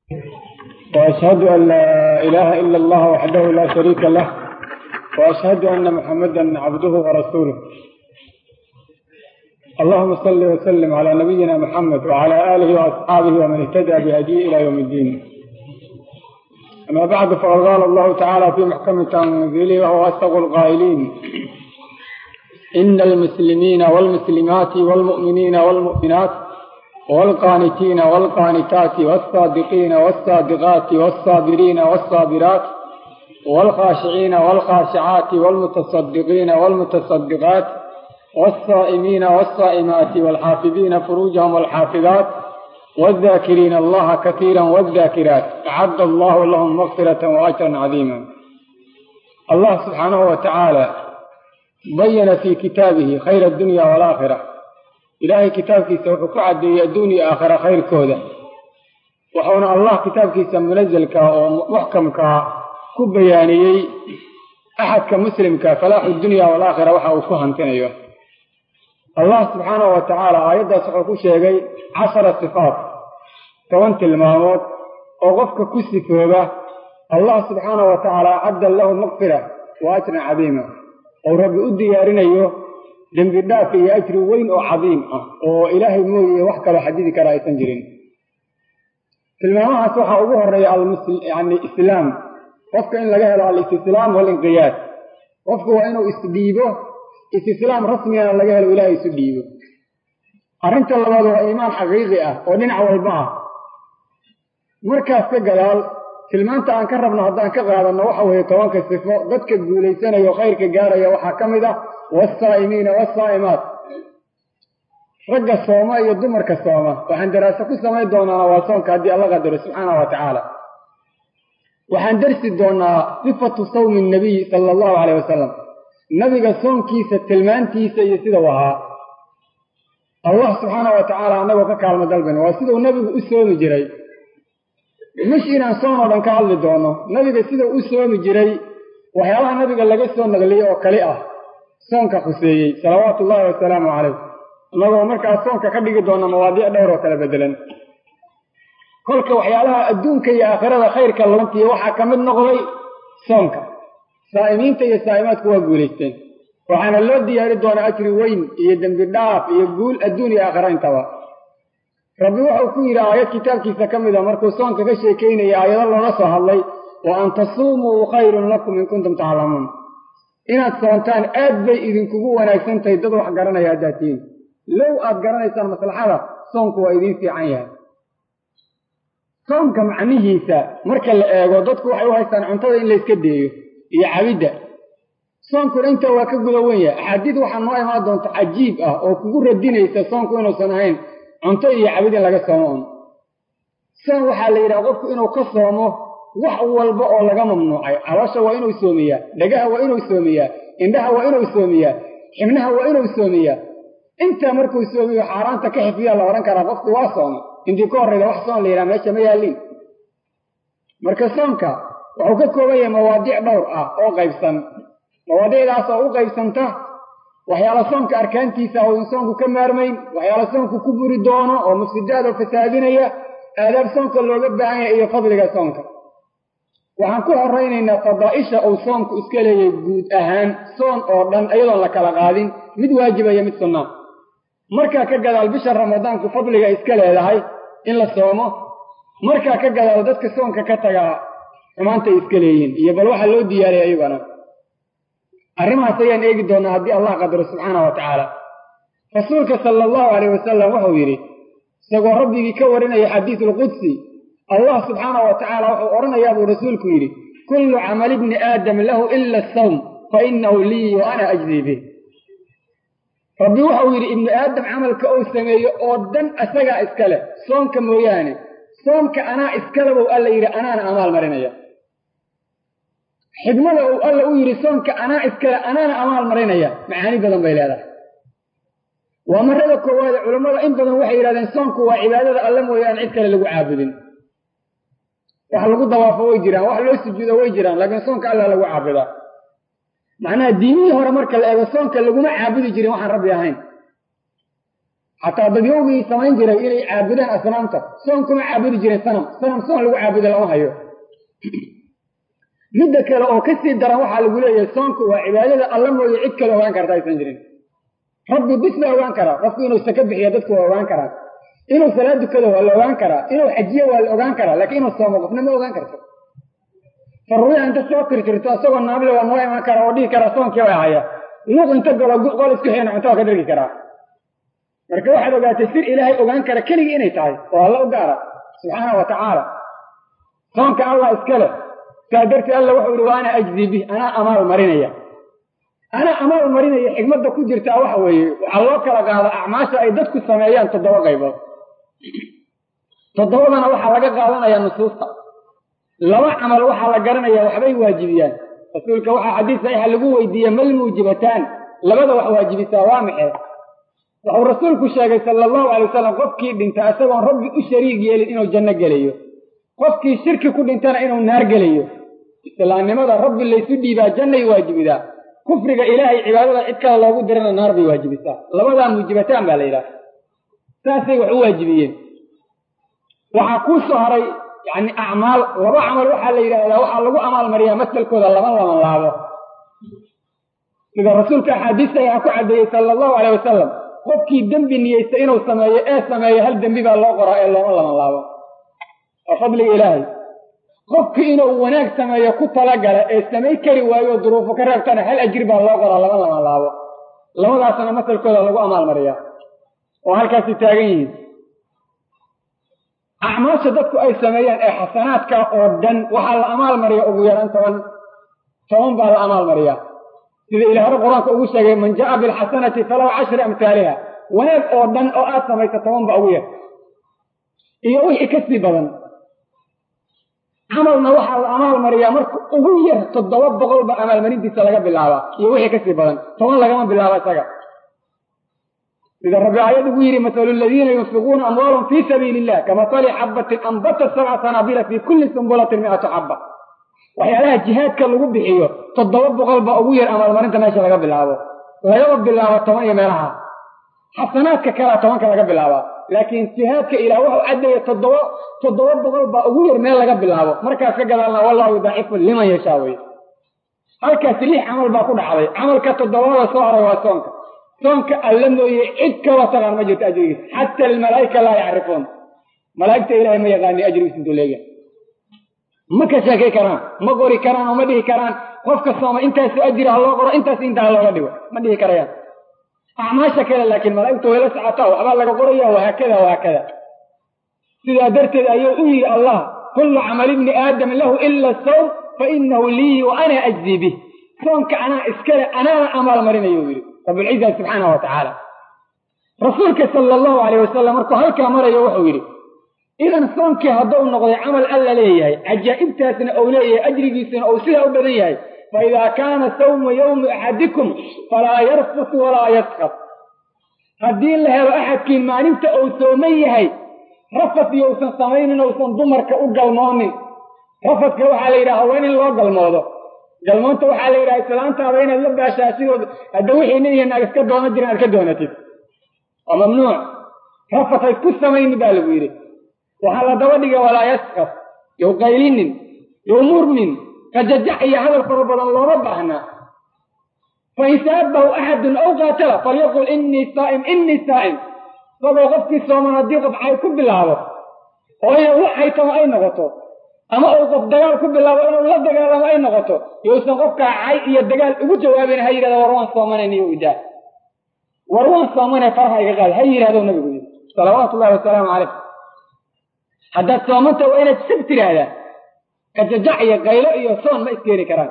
وأشهد أن لا إله إلا الله وحده لا شريك له وأشهد أن محمدا عبده ورسوله اللهم صل وسلم على نبينا محمد وعلى آله وأصحابه ومن اهتدى بهديه إلى يوم الدين أما بعد فقد قال الله تعالى في محكم تنزيله وهو أصدق القائلين إن المسلمين والمسلمات والمؤمنين والمؤمنات والقانتين والقانتات والصادقين والصادقات والصابرين والصابرات والخاشعين والخاشعات والمتصدقين والمتصدقات والصائمين والصائمات والحافظين فروجهم والحافظات والذاكرين الله كثيرا والذاكرات أعد الله لهم مغفرة وأجرا عظيما الله سبحانه وتعالى بين في كتابه خير الدنيا والآخرة إلهي كتابكيسا wuxuu ku cadeeyey adduun iyo aakhira khayrkooda wuxuuna allah kitaabkiisa munazalka oo muxkamka ku bayaaniyey axadka muslimka falaaxu dunya walaakhira waxa uu ku hantinayo allah subxaanahu wa tacaala aayaddaas wuxuu ku sheegay cashara sifaat toban tilmaamood oo qofka ku sifooba allah subxaanahu wa tacaala acadda lahu maqfira wa ajran cadiima ou rabbi u diyaarinayo dembi dhaaf iyo ajri weyn oo cadiim ah oo ilaahay mooye wax kaloo xadidi kara aysan jirin tilmaamahaas waxaa ugu horeeya yani islaam qofka in laga helo alistislaam walinqiyaad qofku waa inuu isdhiibo istislaam rasmigana laga helo ilahay isu dhiibo arrinta labaad waa iimaan xaqiiqi ah oo dhinac walba ah markaas ka gadaal tilmaanta aan ka rabno haddaan ka qaadanno waxa weeye tobanka sifo dadka guulaysanayo khayrka gaaraya waxaa ka mid ah wasaa'imiina wasaa'imaat ragga sooma iyo dumarka sooma waxaan daraaso ku samayn doonaana waa soonka haddii alla qadaro subxaanahu wa tacaala waxaan darsi doonaa sifatu sawmi nabiy sala allahu caleyh wasalam nabiga soonkiisa tilmaantiisa iyo sida u ahaa allah subxaanahu wa tacaala annagoo ka kaalmo dalbayna waa siduu nabigu u soomi jiray mish inaan soon oo dhan ka hadli doono nabiga sidau u soomi jiray waxyaabaha nabiga laga soo naqliyey oo kali ah soonka khuseeyey salawaatu ullahi wasalaamu calayh annagoo markaas soonka ka dhigi doona mawaadiic dhowr oo kala bedelan kolka waxyaalaha adduunka iyo aakhirada khayrka lantiyo waxaa ka mid noqday soonka saa'imiinta iyo saa'imaadku waa guulaysteen waxaana loo diyaari doonaa ajri weyn iyo dembi dhaaf iyo guul adduun iyo aakhira intaba rabbi wuxuu ku yidhi aayad kitaabkiisa ka mid a markuu soonka ka sheekaynaya aayado loola soo hadlay wa an tasuumuu khayrun lakum in kuntum taclamuun inaad soontaan aad bay idinkugu wanaagsan tahay dad wax garanaya haddaad tihiin low aad garanaysaan maslaxada soonku waa idiin fiican yahay soonka macnihiisa marka la eego dadku waxay u haystaan cuntada in layska deeyo iyo cabidda soonkuna intaa waa ka guda wen yahay axaadiid waxaa noo imaan doonta cajiib ah oo kugu radinaysa soonku inuusan ahayn cunto iyo cabid in laga soomo un soon waxaa la yidhaha qofku inuu ka soomo wax walba oo laga mamnuucay caloosha waa inuu soomiyaa dhagaha waa inuu soomiyaa indhaha waa inuu soomiyaa xibnaha waa inuu soomiyaa intaa markuu soomiyo xaaraanta ka xifdiyaa la odhan karaa qofku waa soomay intii ka horrayda wax soon la yidhaha meesha ma yaaliin marka soonka wuxuu ka kooban yahay mawaadiic dhowr ah oo qaybsan mawaadiicdaas oo u qaybsanta waxyaala soonka arkaantiisa oo in soonku ka maarmayn waxyaala soonku ku buri doono oo mufsidaad oo fasaadinaya aadaab soonka looga baahan yahay iyo fadliga soonka waxaan ku horaynaynaa fadaa'isha uu soonku iska leeyahay guud ahaan soon oo dhan iyadoon la kala qaadin mid waajiba iyo mid sunnaa markaa ka gadaal bisha ramadaanku fadliga iska leedahay in la soomo markaa ka gadaal dadka soonka ka tagaa xumaantay iska leeyihiin iyo bal waxaa loo diyaariyay ayagana arrimahaas ayaan eegi doonaa haddii allah qadaro subxaana wa tacaala rasuulka sala allahu caleyh wasalam wuxuu yidhi isagoo rabbigii ka warinaya xadiisulqudsi allah subxaana wa tacaala wuxuu odhanayaa buu rasuulku yidhi kullu camali bni aadam lahu ila asawm fa inahu lii wa ana ajzii bih rabbi wuxuu yidhi ibnu aadam camalka uu sameeyo oo dhan isagaa iska leh soonka mooyaane soonka anaa iskale buu alla yidhi anaana amaal marinaya xigmada uu alla u yidhi soonka anaa iskale anaana amaal marinaya macaani badan bay leedahay waa marada koowaade culammada in badan waxay yidhahdeen soonku waa cibaadada alle mooyaane cid kale lagu caabudin wax lagu dawaafo way jiraan wax loo sujuudo way jiraan laakiin soonka alla lagu caabudaa macnaha diinihii hore marka la eego soonka laguma caabudi jirin waxaan rabbi ahayn xataa dadyowgii samayn jiray inay caabudaan asnaamta soon kuma caabudi jiren sanam sanam soon lagu caabudo lama hayo midda kale oo kasii daran waxaa lagu leeyahay soonku waa cibaadada alla mooye cid kale ogaan karta aysan jirin rabbi bis la ogaan karaa qofku inuu saka bixiyo dadku waa ogaan karaa inuu salaad dukado waa la ogaan karaa inuu xajiyo waa la ogaan karaa laakiin inuu soomo qofna ma ogaan karto faruuya inta soo tirtirto isagoo naable waa noo imaan kara oo dhihi karaa soonkii waa haya luuq inta galo qol isku xeena cunto waa ka dhargi karaa marka waxaad ogaatay sir ilaahay ogaan kara keligii inay tahay oo alla u gaara subxaana wa tacaala soonka allah iskale saa darteed alla wuxuu yihi wa ana ajzi bih anaa amaal marinaya anaa amaal marinaya xigmadda ku jirtaa waxa weeye waxaa loo kala qaada acmaasha ay dadku sameeyaan toddoba qaybood toddobadana waxaa laga qaadanayaa nusuusta laba camal waxaa la garanaya waxbay waajibiyaan rasuulka waxaa xadiis saxiixa lagu weydiiyey mal muujibataan labada wax waajibisaa waa maxay wuxuu rasuulku sheegay sala allahu alay wasalam qofkii dhinta isagoon rabbi u shariig yeelin inuu janno gelayo qofkii shirki ku dhintana inuu naar gelayo islaamnimada rabbi laysu dhiibaa jannay waajibidaa kufriga ilaahay cibaadada cid kale loogu dirana naar bay waajibisaa labadaa muujibataan baa la yidhaha saasay wax u waajibiyeen waxaa kuu soo haray yani acmaal laba camal waxaa la yidhahdaa waxaa lagu amaalmariyaa masalkooda laba laban laabo sida rasuulka axaadiista ayaa ku caddeeyey sala allahu aleyh wasalam qofkii dembi niyeysta inuu sameeyo ee sameeyo hal dembi baa loo qoraa ee looma laban laabo waa fadliga ilaahay qofkii inuu wanaag sameeyo ku talagala ee samay kari waayo oo duruufo ka reebtana hal ajir baa loo qoraa laba laban laabo labadaasna masalkooda lagu amaalmariyaa oo halkaasi taagan yihiin acmaasha dadku ay sameeyaan ee xasanaadka oo dhan waxaa la amaal mariyaa ugu yaraan toban toban baa la amaal mariyaa sida ilaah hore qur-aanka ugu sheegay man jaa bilxasanati falahu cashri amhaaliha wanaag oo dhan oo aad samaysa toban ba ugu yar iyo wixii ka sii badan camalna waxaa la amaal mariyaa marka ugu yar toddoba boqol ba amaalmarintiisa laga bilaabaa iyo wixii kasii badan toban lagama bilaabo isaga sida rabbi aayad ugu yidhi masalu ladiina yunfiquuna amwaalahum fii sabiili illah kamasali xabbatin anbatat sabca sanaabila fii kulli sumbulatin mi'atu xabba waxyaalaha jihaadka lagu bixiyo toddoba boqol baa ugu yar amaalmarinta meesha laga bilaabo lagaba bilaabo toban iyo meelaha xasanaadka kalea tobanka laga bilaabaa laakiin jihaadka ilaah wuxuu caddeeya toddoba toddoba boqol baa ugu yar meel laga bilaabo markaas ka gadaalna wallahu yudaacifu liman yashaa weye halkaasi lix camal baa ku dhacday camalka toddobada soo haray waa soonka soonka alla mooye cid kaloo taqaan ma jirto ajrigiisa xata almalaa'ika laa yacrifuun malaa'igta ilahay ma yaqaani ajrigiisa intuu leeyahay ma ka sheekay karaan ma qori karaan oo ma dhihi karaan qofka sooma intaasu ajri ha loo qoro intaas intaa looga dhigo ma dhihi karayaan acmaasha kale laakiin malaa'igtu way la socotaa waxbaa laga qoraya wahaakada wahaakada sidaa darteed ayuu u yidhi allah kullu camali ibni aadam lahu ila sawm fa inahu lii wa ana ajzii bih soonka anaa iskale anaana amaal marinayu yidhi rabulciza subxaanahu wa tacaala rasuulka sala allahu alayh wasalam markuu halkaa marayo wuxuu yidhi idan soonkii hadduu noqday camal alla leeyahay cajaa'ibtaasna uu leeyahay ajrigiisuna uu sidaa u badan yahay fa idaa kaana sawmu yowmi axadikum falaa yarfus walaa yaskab haddii la helo axadkiin maalinta uu sooman yahay rafad iyo usan samaynin uusan dumarka u galmoonin rafadka waxaa la yidhaha waa in loo galmoodo galmoonta waxaa la yidhaha islaantaada inaad la baashaa sidood hadda wixii nin iyo naag iska doonan jirin aad ka doonatid waa mamnuuc rafad ha isku samaynin baa lagu yidhi waxaa la daba dhigay walaa yaskaf yow qaylinin yow murmin qajajax iyo hadal fara badan looma baahnaa fain saabahu axadun aw qaatala falyaqul inii saa'im inii saa'im isagoo qofkii sooman haddii qof cay ku bilaabo oo inuu la xaytamo ay noqoto ama uu qof dagaal ku bilaabo inuu la dagaalamo ay noqoto yousan qofkaa cay iyo dagaal ugu jawaabin ha yidhahda war waan soomanay niyo idaa war waan soomanay farha iga qaad ha yidhahdo nabigu yidhi salawaatu ullahi wasalaamu calayh haddaad soomanta waa inaad sib tidhaahdaa kajajac iyo qaylo iyo soon ma iskeeni karaan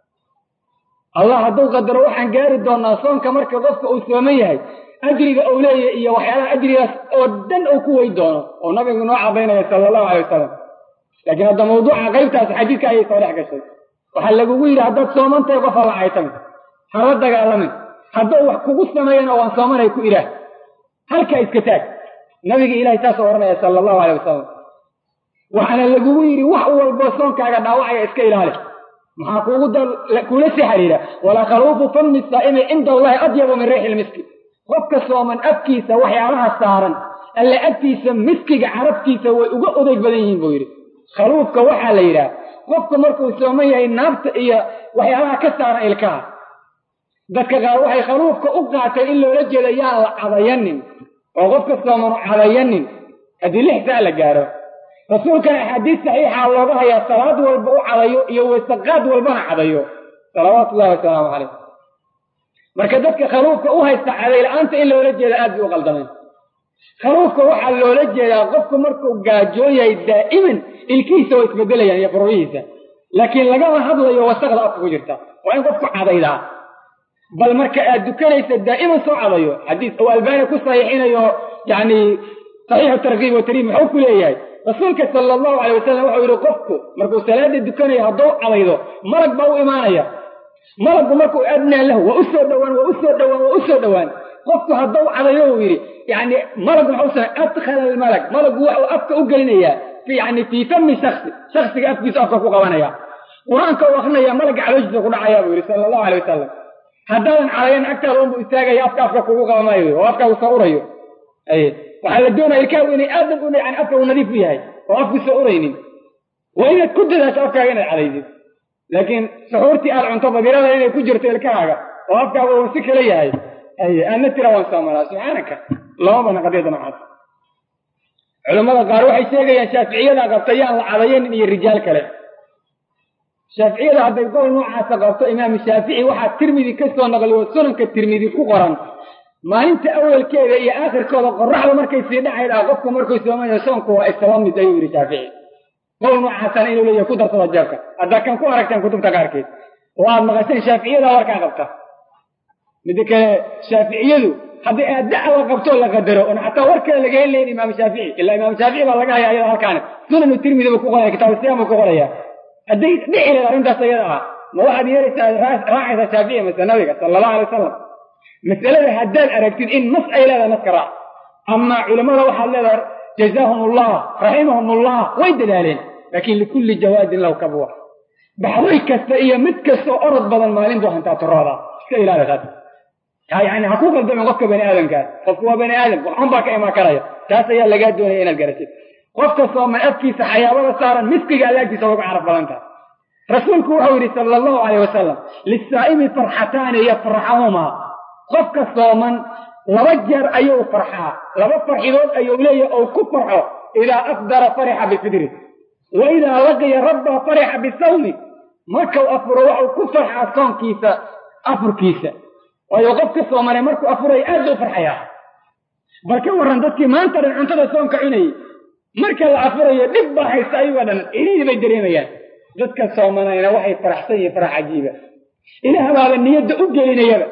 allah hadduu qadaro waxaan gaari doonaa soonka marka qofka uu sooman yahay ajriga uu leeyahay iyo waxyaalaha ajrigaas oo dhan uu ku wey doono oo nabigu noo cadaynaya sala allahu alay wasalam laakiin hadda mawduuca qaybtaas xadiidka ayay soo dhex gashay waxaa lagugu yidhi haddaad soomantahay qof hala caytamin hala dagaalamin hadduu wax kugu sameeyana waan soomanay ku ilaah halkaa iska taag nabiga ilahay saasoo odhanaya sala allahu alay wasalam waxaana lagugu yidhi wax walboo soonkaaga dhaawacaya iska ilaali maxaa kuugu kula sii xiriira walaa khaluufu fami saa'imi cinda allahi adyabu min riixi lmiski qofka sooman afkiisa waxyaalaha saaran alle agtiisa miskiga carabtiisa way uga odayg badan yihiin buu yidhi khaluufka waxaa la yidhaha qofka markuu sooman yahay naabta iyo waxyaalaha ka saaran ilkaha dadka qaar waxay khaluufka u qaatay in loola jeeda yaan la cadayanin oo qofka soomanu cadayanin haddii lix saa la gaaro rasuulkana axaadiis saxiixa looga hayaa salaad walba u cadayo iyo waysaqaad walbana cadayo salawaatu ullahi wasalaamu calayh marka dadka khaluufka u haysta cadayla-aanta in loola jeeda aad bay u qaldameen khaluufka waxaa loola jeedaa qofku markuu gaajoon yahay daa'iman ilkihiisa way isbedelayaan iyo furuhihiisa laakiin lagama hadlayo wasaqda afka ku jirta waa in qofku cadaydaa bal marka aad dukanaysa daa'iman soo cadayo xadiis uu albaani ku saxiixinayo yani saxiixu tarkiib wa tariib muxuu ku leeyahay rasuulka sala allahu calay wasalam wuxuu yidhi qofku markuu salaada dukanayo hadduu cadaydo malag baa u imaanaya malaggu markuu adnaa lahu waa u soo dhowaan waa u soo dhowaan waa u soo dhowaan qofku hadduu cadayo uu yidhi yani malag maxuu samay adkhala almalag malagu waxuu afka u gelinayaa yani fii fami shaksi shaksiga afkiisu afka ku qabanaya qur-aanka uu akrinaya malagga calooshiisa ku dhacayaa buu yidhi sala allahu alay wasalam haddaadan cadayan agtaada unbu istaagaya afka afka kugu qaban maayo oo afkaagu soo urayo waxaa la doonaya ilkaagu inay aadan u yani afka uu nadiif u yahay oo afku soo uraynin waa inaad ku dadaasho afkaaga inaad cadaysid laakiin suxuurtii aad cunto badirada inay ku jirto ilkahaaga oo afkaaga uu si kala yahay aadna tira waan soomanaa subxaanaka lama bana qadiyada noocaas culammada qaar waxay sheegayaan shaaficiyada qabta yaan la cadayanin iyo rijaal kale shaaficiyada hadday gol noocaasa qabto imaamu shaafici waxaa tirmidi ka soo naqliyo sunanka tirmidi ku qoran maalinta awalkeeda iyo aakhirkooda qoraxda markay sii dhacayd ah qofku markuu soomayo soonku waa isaba mid ayuu yidhi shaafici gol noocaasana inuu leeyahay ku darsada jeebka haddaa kan ku aragteen kutubta qaarkeed oo aad maqasheen shaaficiyada warkaa qabta midda kale shaaficiyadu haddii aad dacwa qabtoo la qadaro oon xataa war kale laga helayn imaam shaafici ilaa imaam shaafici baa laga haya ayada halkaani sunanu tirmidi buu ku qoraya kitaabu siyaam buu ku qoraya hadday dhici lahayd arrintaas ayada ah ma waxaad yeelaysaa raacaysaa shaafici mase nabiga sala allahu alay wasalam masalada haddaad aragtid in nas ay leedahay naska raac amaa culimmada waxaad leedahay jazaahum allah raximahum allah way dadaaleen laakiin likulli jawaadin lahu kabwa baxday kasta iyo mid kastoo orod badan maalin buu hantaa turooda iska ilaali taas yani ha ku qaldamin qofka bani aadamkaas qofku waa bani aadam waxun baa ka imaan karaya taas ayaa lagaa doonaya inaad garatid qofka sooman afkiisa xayaabada saaran miskiga allaagtiisa uga carab badan tahay rasuulku wuxuu yidhi sala allahu calayh wasalam lisaa'imi farxataani yafraxahumaa qofka sooman laba jeer ayuu farxaa laba farxidood ayuu leeyahy ou ku farxo idaa afdara farixa bifidri wa idaa laqiya rabba farixa bisawmi markau afuro waxuu ku farxaa soonkiisa afurkiisa waayo qofka soomane markuu afuraya aad buu farxayaa bal ka warran dadkii maanta dhan cuntada soonka cunayay marka la afurayo dhib baa haysta ayagoo dhan ilihii bay dareemayaan dadka soomanayna waxay faraxsan yihiin farax cajiiba ilaah baaba niyadda u gelinayaba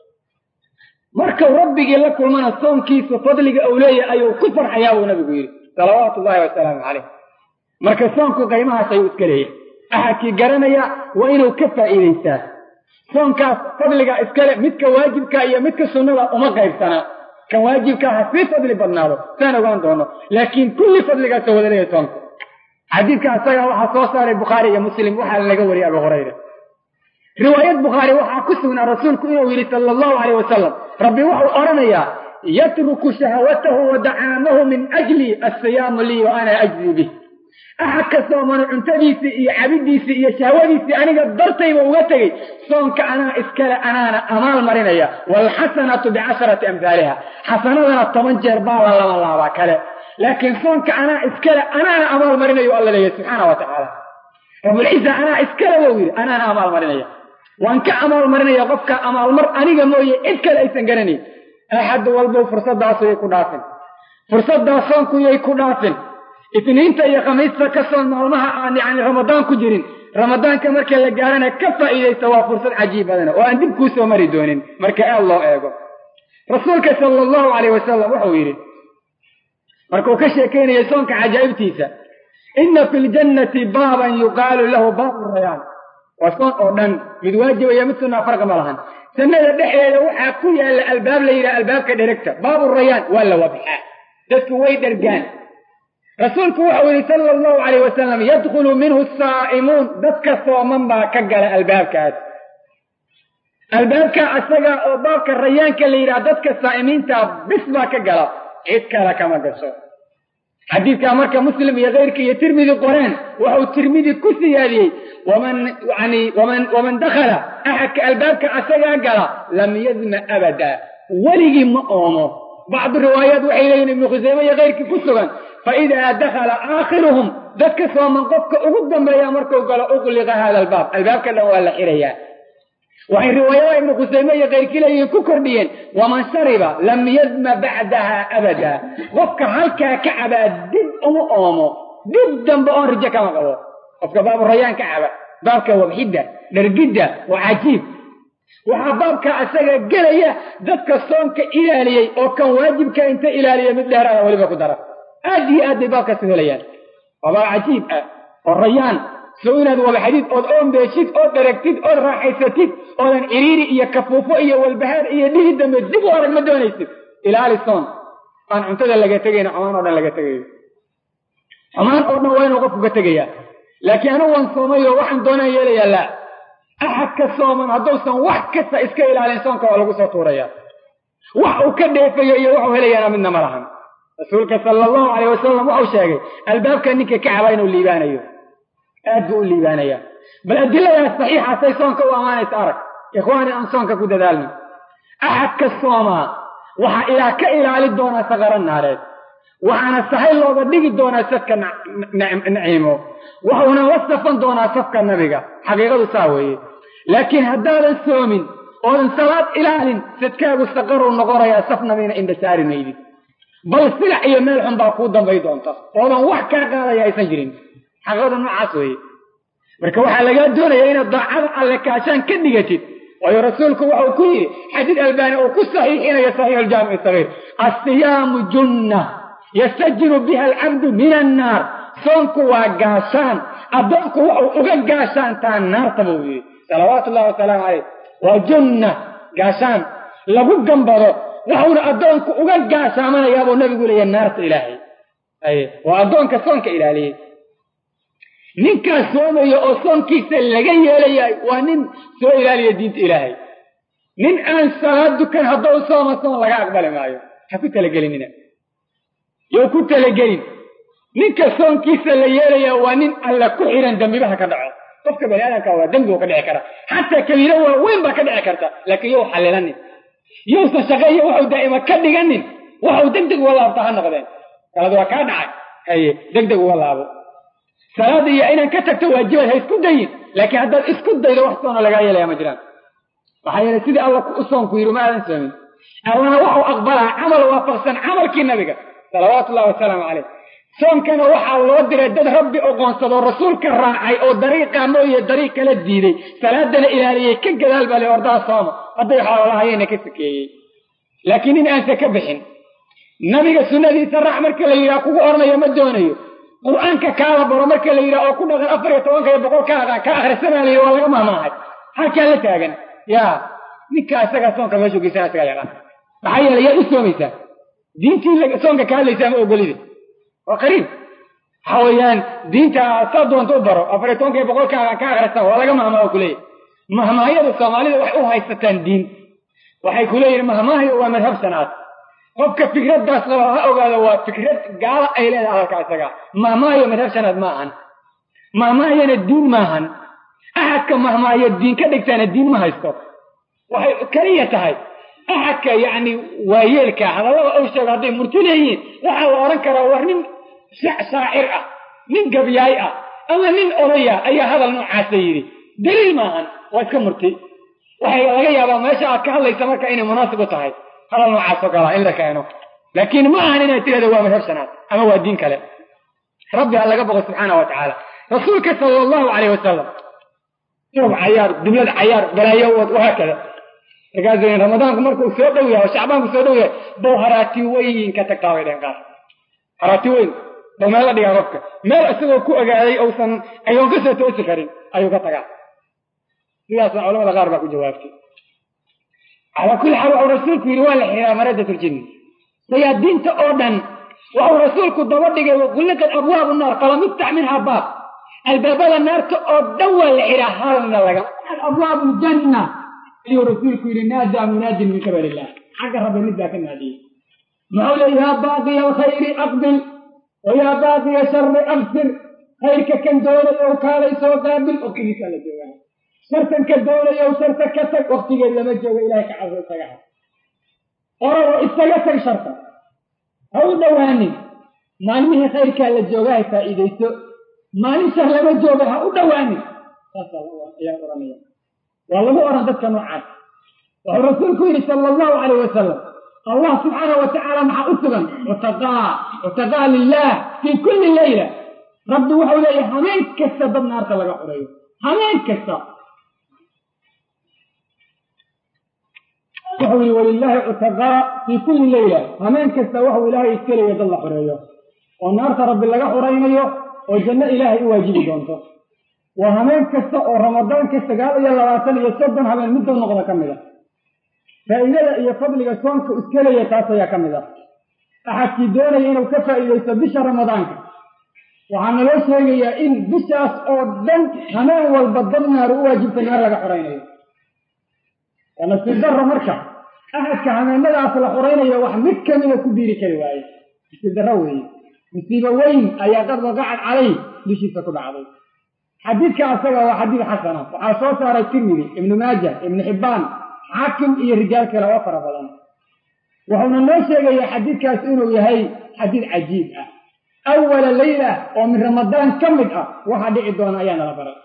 markau rabbigii la kulmana soonkiisu fadliga uu leeyahay ayuu ku farxayaa buu nabigu yidhi salawaatu ullahi wasalaamu calayh marka soonku qiimahaas ayuu iska leeyahay axadkii garanaya waa inuu ka faa'iidaystaa soonkaas fadliga iskale midka waajibka iyo midka sunnada uma qaybsanaa kan waajibka ha sii fadli badnaado saan ogaan doono laakiin kulli fadligaasoo wada leeyahay soonku xadiidka asaga waxaa soo saaray bukhaari iyo muslim waxaa laga wariyay abu hurayra riwaayad bukhaari waxaa ku sugnaa rasuulku inuu yidhi sala allahu calayh wasalam rabbi wuxuu odhanayaa yatruku shahwatahu wa dacaamahu min ajli assiyaamu lii wa ana ajzii bih axad ka soomano cuntadiisii iyo cabidiisii iyo shahwadiisii aniga dartayba uga tegey soonka anaa iskale anaana amaal marinaya waalxasanatu bicasharati amhaaliha xasanadana toban jeer baa la laba laabaa kale laakiin soonka anaa iskale anaana amaal marinayo alla leeyahy subxaana wa tacaala rabulciza anaa iskale wou yidhi anaana amaal marinaya waan ka amaal marinaya qofka amaalmar aniga mooye cid kale aysan garanayn axad walbow fursadaasu yay ku dhaafin fursaddaas soonku yay ku dhaafin itniinta iyo khamiista ka soon maalmaha aan yani ramadaan ku jirin ramadaanka marka la gaarana ka faa'iidaysta waa fursad cajiib badana oo aan dib kuu soo mari doonin marka aad loo eego rasuulka sala allahu calayh wasalam wuxuu yidhi markuu ka sheekaynayay soonka cajaa'ibtiisa inna fi ljannati baaban yuqaalu lahu baabu rayaan waa soon oo dhan mid waajibaya mid sunnaa farqi ma lahan jannada dhexeeda waxaa ku yaalla albaab la yidhaha albaabka dheregta baabu rayaan waa la wabxaa dadku way dhergaan rasuulku wuxuu yidhi sala allahu calayh wasalam yadkhulu minhu saa'imuun dadka sooman baa ka gala albaabkaas albaabka asaga oo baabka rayaanka la yidhaha dadka saa'imiinta bis baa ka gala cid kale kama gasho xadiidkaa marka muslim iyo keyrka iyo tirmidi qoreen waxuu tirmidi ku siyaadiyey waman yani waman waman dakhala axadka albaabka asagaa gala lam yadma abada weligii ma oomo bacdu riwaayaat waxay leeyihin ibnu khuseyme iyo keyrkii ku sugan fa idaa dakhala aakhiruhum dadka sooman qofka ugu dambeeya markuu galo uqliqa hada albaab albaabka dhan waa la xirayaa waxay riwaayada ibnu khuseyme iyo keyrkii leeyihiin ku kordhiyeen waman shariba lam yadma bacdaha abada qofka halkaa ka cabaa dib uma oomo dib dambe oon rijo kama qabo qofka baabu rayaan ka caba baabka wabxidda dhargidda waa cajiib waxaa baabka asaga gelaya dadka soonka ilaaliyey oo kan waajibka inta ilaaliya mid dheeraada weliba ku dara aad iyo aad bay baabkaas u helayaan waa baab cajiib ah oo rayaan sow inaad wabxadid ood oombeeshid ood dharagtid ood raaxaysatid oodan ciriiri iyo kafuufo iyo walbahaar iyo dhihi dambe dib u arag ma doonaysid ilaali soon aan cuntada laga tegayna xumaan oo dhan laga tegayo xumaan oo dhan waa inuu qofku ka tegayaa laakiin anigu waan soomayo waxaan doonaan yeelayaa laa axad ka sooman hadduusan wax kasta iska ilaalin soonka waa lagu soo tuuraya wax uu ka dheefayo iyo waxuu helayaana midna ma lahan rasuulka sala allahu caleyh wasalam wuxuu sheegay albaabka ninka ka caba inuu liibaanayo aad buu u liibaanayaa bal adiladaas saxiixaasay soonka u ammaanaysa arag ikhwaani aan soonka ku dadaalno axadka soomaa waxaa ilaa ka ilaali doonaa saqaro naareed waxaana sahay looga dhigi doonaa sadka naciimo waxuuna la safan doonaa safka nabiga xaqiiqadu saa weeye laakiin haddaadan soomin oodan salaad ilaalin sadkaagu saqaruu noqonayaa saf nabina indhasaari maydid bal silac iyo meel xun baa kuu dambay doonta oodan wax kaa qaadaya aysan jirin xaqiiqada noocaas weeye marka waxaa lagaa doonayaa inaad daacada alle kaashaan ka dhigatid waayo rasuulku waxau ku yidhi xadiid albaani uu ku saxiixinayo saxiix aljaamici sagiir assiyaamu junna yastajinu biha alcabdu min annaar soonku waa gaashaan addoonku waxau uga gaashaantaa naarta buu yidhi salawaatu ullahi wasalaamu caleyh waa junna gaashaan lagu gambado waxuuna addoonku uga gaashaamanayaa buu nabigu leeyahay naarta ilaahay aye waa addoonka soonka ilaaliyey ninkaas soomaya oo soonkiisa laga yeelayaay waa nin soo ilaaliya diinta ilaahay nin aan salaad dukan haddou sooma soon laga aqbali maayo ha ku talagelinina yow ku talagelin ninka soonkiisa la yeelayaa waa nin alla ku xihan dembibaha ka dhaco qofka bani aadamka waa dembi uu ka dhici kara xataa kabiiro waaweyn baa ka dhici karta laakiin yow xalilanin yowsan shaqeeyo waxau daa'ima ka dhiganin waxau deg deg uga laabta ha noqdeen kalad waa kaa dhacay haye deg deg uga laabo salaada iyo inaan ka tagto waajibaad ha isku dayin laakiin haddaad isku daydo wax soona lagaa yeelaya ma jiraan maxaa yeelay sidii alla u soonku yidhi ma aadan soomin allana waxau aqbalaa camal waafaqsan camalkii nabiga salawaatu ullahi wasalaamu caleyh soonkana waxaa loo diray dad rabbi oqoonsadoo rasuulka raacay oo dariiqaa mooye dariiq kala diiday salaadana ilaaliyey ka gadaal baa le ordaha sooma hadday xoololahayena ka sakeeyey laakiin nin aansa ka bixin nabiga sunnadiisa raac marka la yidhaha kugu oranayo ma doonayo qur-aanka kaala baro marka la yidhaha oo ku dhaqan afar iyo tobanka iyo boqol ka aqaan ka akhrisanaa la yidhi waa laga mahmaahay halkaa la taagan yaa ninka isagaa soonka meeshuu geysana isagaa yaqaan maxaa yeelay yaad u soomaysaa diintii soonka ka hadlaysaa ma ogolide waa qariib waxa weeyaan diinta saa doonta u baro afar iyo tobanka iyo boqol ka aqaan ka akhrisan waa laga mahmaaho kuleeyahy mahmaahiyada soomaalida waxay u haysataan diin waxay ku leeyihin mahmaahiyo waa madhab sanaad qofka fikraddaas qaba ha ogaado waa fikrad gaala ay leedahay hadalka isaga mahmaahiyo madhab sanaad ma ahan mahmaahiyana diin maahan axadka mahmaahiyo diin ka dhigtaana diin ma haysto waxay keliya tahay axadka yacni waayeelka hadallada uu sheego hadday murti leeyihiin waxaa la odhan karaa war nin shaacir ah nin gabyaay ah ama nin odaya ayaa hadal noocaasa yidhi daliil maahan waa iska murti waxay laga yaabaa meesha aad ka hadlaysa marka inay munaasib u tahay hadal noocaas oo kalaa in la keeno laakiin ma ahan inaad tirahdo waa madhab sanaad ama waa diin kale rabbi ha laga boqo subxaana wa tacaala rasuulka sala allahu caleyh wasalam rub cayaar dublad cayaar balaayo wahaakada markaasuu ramadaanku markuu soo dhow yahay oo shacbaanku soo dhow yahay bow haraati weyn ka tagtaa bay dhehen qaar haraati weyn bow meel la dhigaa qofka meel isagoo ku ogaaday uusan ayoon ka soo toosi karin ayuu ka tagaa sidaasna culamada qaar baa ku jawaabtay calaa kulli xaal waxuu rasuulku yidhi waa la xiraa maradat ljinni sayaadiinta oo dhan waxuu rasuulku daba dhigay waquliqad abwaabu naar falam yuftax minhaa baab albaabada naarta oo dhan waa la xiraa halna laga abwaabu janna ayuu rasuulku yidhi naadaa munaadin min qabal illah xagga rabbi mid baa ka naadiyey muxuu leey yaa baaqiya alkhayri aqbil wa yaa baaqiya shari absir khayrka kan doonayow kaalay soo qaabil waktigiisaa la joogaa shartan ka doonayow sharta ka tag waktigeed lama joogo ilahay ka cabso isaga ha orado isaga tag sharta ha u dhowaanin maalmihii khayrkaa la joogaa ha faa'iidayso maalin shar lama jooga ha u dhowaanin saasaa ayaa oranaya waa lagu oran dadka noocaas wuxuu rasuulku yidhi sala allahu calayh wasalam allah subxaanau wa tacaala maxaa u sugan utaqaa utaqaa lilah fii kulli leyla rabbi wuxuu leeyahay hameen kasta dad naarta laga xoreeyo hameen kasta wuxuu yihi walilaahi cutaqaa fii kulli leyla hameen kasta waxuu ilaahay iska leeya dad la xoreeyo oo naarta rabbi laga xoraynayo oo janno ilaahay u waajibi doonto waa hameen kasta oo ramadaanka sagaal iyo labaatan iyo soddon habeen middow noqda ka mid a faa'iidada iyo fadliga soonka iska leeya taas ayaa ka mid ah axadkii doonaya inuu ka faa'iidaysto bisha ramadaanka waxaa naloo sheegayaa in bishaas oo dhan hameen walba dad naaru u waajibta naar laga xoraynayo waa nasiib darro marka axadka hameenadaas la xoraynayo wax mid kamida ku biiri kari waaye nasiib darro weeye musiibo weyn ayaa qad waqacad calay dushiisa ku dhacday xadiidka asaga waa xadiid xasana waxaa soo saaray tirmidi ibnu maaja ibnu xibbaan xaakim iyo rijaal kale oo fara badan wuxuuna noo sheegayaa xadiidkaas inuu yahay xadiid cajiib ah awala leyla oo min ramadaan ka mid ah waxaa dhici doona ayaa nala baray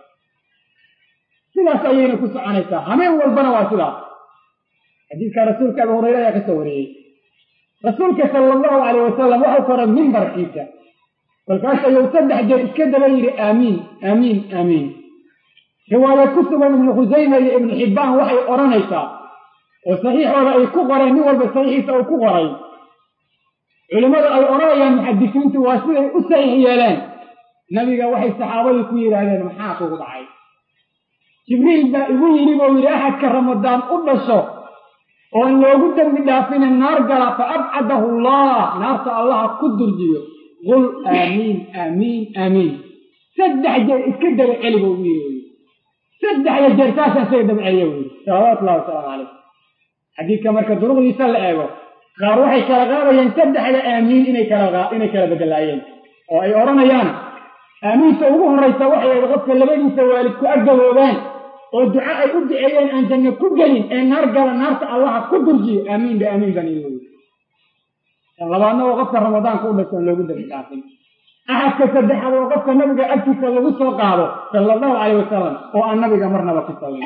sidaas ayayna ku soconaysaa hameen walbana waa sidaas xadiidka rasuulka abu hurayre ayaa ka soo wariyey rasuulka sala allahu calayh wasalam waxau koray mimbarkiisa kolkaas ayuu saddex jeer iska daba yidhi aamiin aamiin aamiin riwaaya ku sugan ibnu khusayma iyo ibnu xibbaan waxay odhanaysaa oo saxiixooda ay ku qoreen nin walba saxiixiisa uu ku qoray culimmada ay odhanayaan muxadisiintu waa siday u saxiix yeeleen nabiga waxay saxaabadii ku yidhaahdeen maxaa kugu dhacay jibriil baa igu yidhi buu yidhi axadka ramadaan u dhasho oon loogu dembi dhaafina naar gala fa abcadahu allah naarta allaha ku durjiyo qul aamiin aamiin aamiin saddex jeer iska daba celi buu ugu yidhi saddexda jeer saasaan isaga daba celiya buu yidhi salawaatullahi wasalaamu calayh xadiidka marka duruqdiisa la eego qaar waxay kala qaadayeen saddexda aamiin inay kala inay kala bedelaayeen oo ay odhanayaan aamiinta ugu horraysa waxay ahayd qofka labadiisa waalid ku aggaboobaan oo duco ay u duceeyeen aan janno ku gelin ee naar gala naarta allaha ku durjiyo aamiin ba aamiin baan ii weyy labaadna oo qofka ramadaanka u dhasho aan loogu dambi dhaafin axadka saddexaad oo qofka nabiga agtiisa lagu soo qaado sala allahu calayh wasalam oo aan nabiga marnaba ku sallin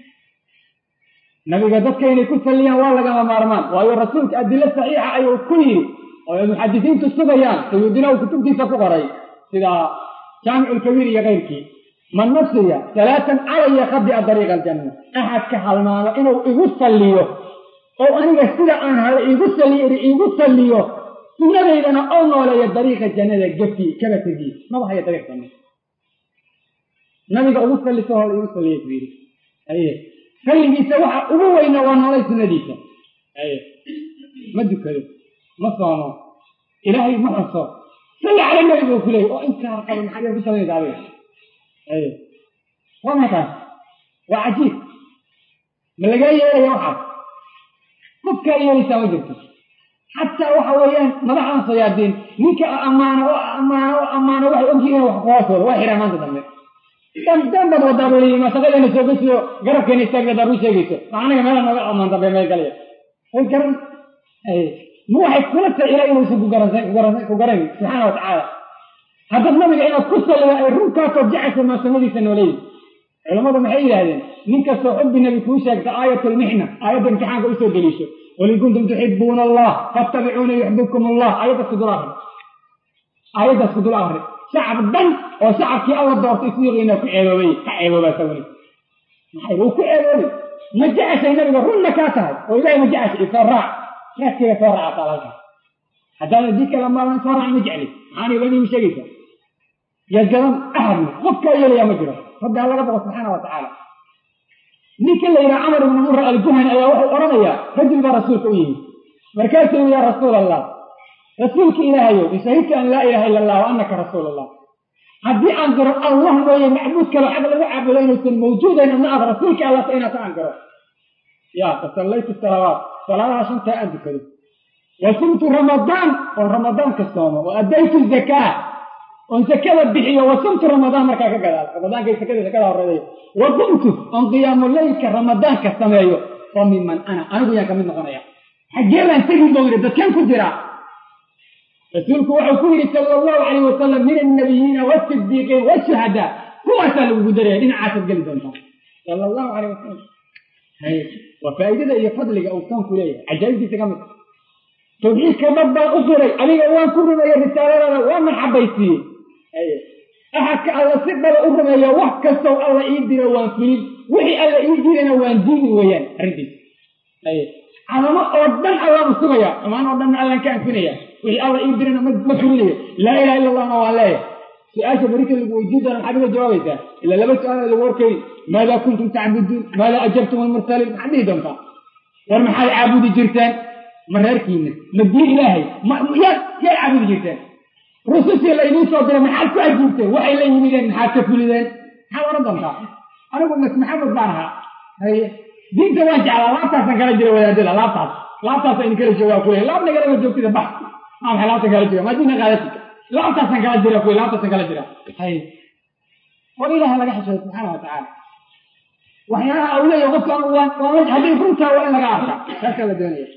nabiga dadka inay ku salliyaan waa lagama maarmaan waayo rasuulka adilo saxiixa ayuu ku yidhi oo ay muxadisiintu sugayaan sayuudina uu kutubtiisa ku qoray sida jaamiculkabiir iyo keyrkii man nasiya salaatan calaya khabi'a dariiqa aljanna axadka halmaamo inuu igu salliyo oo aniga sida aan hada iigu salliyo iigu salliyo sunnadaydana oo nooleeya dariiqa jannada gefi kaba tegii maba haya dariiq janna nabiga ugu salliso hor igu salliya ku yidhi aye salligiisa waxa ugu weyna waa noolay sunnadiisa aye ma dukado ma soomo ilaahay ma xuso salli cala nabi buu ku leeyay oo intaa qaba maxaad ku samaysa adiga aye waa maxay waa cajiib ma lagaa yeelaya waxaas qofkaa yeelaysaa ma jirto xataa waxa weeyaan madaxdan sayaadiin ninka ammaano oo ammaano oo ammaano waxay ogyihiin wax kuhoosooda waa xiraan maanta dambe dan dan baad wadaa buu leeyahy masaqadeena soo gesiyo garabkeena istaagna daad u sheegayso ma anaga meela nooga ammaan dambe meel galaya way garan ma waxay kula tahay ilaa inuusan ku garansan ku garan subxaana wa tacaala haddaad nabiga inaad ku salliga ay runkaasoo jecaysa maasamadiisa nooleeyi culammadu maxay yidhaahdeen nin kastoo xubbi nabi kuu sheegta aayatulmixna aayadda imtixaanka usoo deliisho qul in kuntum tuxibuuna allah fattabicuuna yuxbibkum allah aayaddaas ku dul akri aayaddaas ku dul akri shacab dhan oo shacabkii alla doortay suuqiina ku ceeboobay ka ceeboobaa sawni maxay wuu ku ceeboobay ma jeceshay nabiga runna kaa tahay oo ilaahay ma jeceshay isoo raac raadkeega soo raaca taalalka haddaana dii kala maalan soo raac ma jecli maxaan ilani u sheegaysaa yagadan ahadna qofkaa yeelaya ma jiro rabbi ha laga boqo subxaana wa tacaala ninka la yidhaha camar ibnu mura aljuhani ayaa wuxuu odhanayaa rajul baa rasuulka u yimid markaasuu yidhi yaa rasuul allah rasuulka ilaahayow ishahidtu an laa ilaha illa allah wa annaka rasuul allah haddii aan garo allah mooye macbuud kale xag lagu caabudo inuusan mawjuudayn ama aad rasuulka allah ta inaad ka angaro ya fasallaytu salawaat salaadaha shantaa aan dukado wa sumtu ramadaan oon ramadaanka soomo wa addaytu zakaa oon zakada bixiyo wa sumtu ramadaan markaa ka gadaal ramadaanka zakada zakada horeedayo wa qumtu oon qiyaamu leylka ramadaanka sameeyo oo miman ana anigu yaan kamid noqonaya xaggee baan tegin buu yidhi dadkan ku jira rasuulku wuxuu ku yidhi sala allahu calayh wasalam min annabiyiina waasidiiqiin washuhadaa kuwaasaa lagugu daraya dhinacaasaad geli doontaa sala allahu calayh wasalam waa faa'iidada iyo fadliga uu soonku leeyahay cajaa'ibtiisa ka mid tawxiidka dad baan u diray aniga waan ku rumeeyey risaaladada waa maxabaysiiyey axadka alla si dhaba u rumeeya wax kastow alla ii diro waan fulin wixii alla ii dirana waan diidi weeyaan arrintiis calamo oo dhan allaan u sugaya amaan oo dhanna allaan ka anfinaya wixii alla ii dirana ma fulinayo laa ilaha illa allahna waan leeyahay su-aasha barika lagu weydiin doona maxaad iga jawaabaysaa ilaa laba su-aal lagu warkayy maadaa kuntum tacbuduun maadaa ajabtum almursaliin maxaad dhihi doontaa war maxaad caabudi jirteen ma reerkiina ma diin ilaahay yaad yaad caabudi jirteen rusushii la idiin soo diray maxaad ku ajiibteen waxay la yimideen maxaad ka fulideen maxaad odhan doontaa anigu mas maxamed baan ahaa haye diinta waan jeclaa laabtaasaan kala jira wadaadada laabtaas laabtaasa idin kala joogaa kuley laab nagalama joogtida bax maa maxay laabta kala jooga maa diina qaadati laabtaasaan kala jira kuley laabtaasaan kala jira haye war ilaha laga xishooda subxaana wa tacaala waxyaalaha au leeyahay qofka waa hadday runtaa waa in laga arka kaasaa la doonaya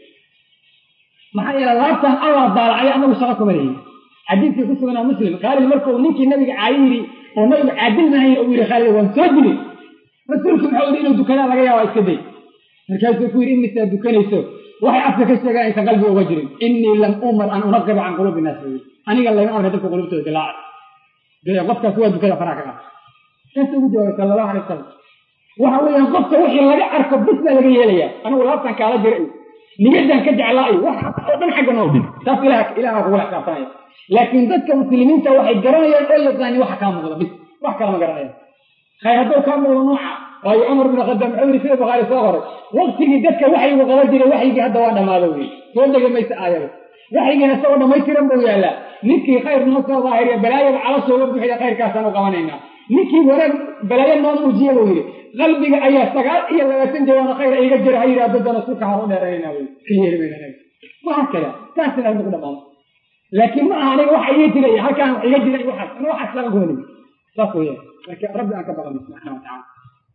maxaa yeele laabtan allah daalacay anagu shaqo kuma leeyihin xadiidkii ku suganaa muslim khaalid markuu ninkii nabiga caayi yidhi oo nabigu caadil mahay uu yidhi khaalid waan soo dilay rasuulku muxuu yidhi inuu dukadaa laga yaaba iska day markaasuu ku yidhi imisaa dukanayso waxay afka ka sheegaan aysan qalbiga uga jirin innii lam umar an unaqiba can quluubi naas wey aniga layma amray dadka qulubtooda dilaaca qofkaas waa dukada faraha ka qaata saas ugu jawaabay sala allahu alay wasalam waxa weeyaan qofka wixii laga arko bis baa laga yeelayaa anigu laabtan kaala jira iyo niyadan ka jeclaa iyo wax oo dhan xagga noo dhig taas ilaha ilaha kugula xisaabtanaya laakiin dadka muslimiinta waxay garanayaan oo yaqaanin waxa kaa muuqda bis wax kala ma garanayaan khayr hadduu kaa muuqdo nooca waayo cumar bin khadaam wuxuu yidhi sida bukhaari soo qoray waktigii dadka waxyigu qaban jiray waxyigii hadda waa dhammaado wey soo dega maysa aayada waxyigiina isagoo dhammaystiran buu yaallaa ninkii khayr noo soo daahiriya balaayada calashooga buuxida khayrkaasaan u qabanaynaa ninkii wanaag balaayo noo muujiya buu yidhi qalbiga ayaa sagaal iyo labaatan jawaano khayra iga jira ha yidhaahdo dana sulka hor u dheeraynaa wey ka yeeli mayna waxa kada saasina nagu dhamaano laakiin ma aha aniga waxa iga jiray halkaan wax iga jiray waxaas ana waxaas laga gooni saas weeyaan marka rabbi aan ka baqano subxaana wa tacaala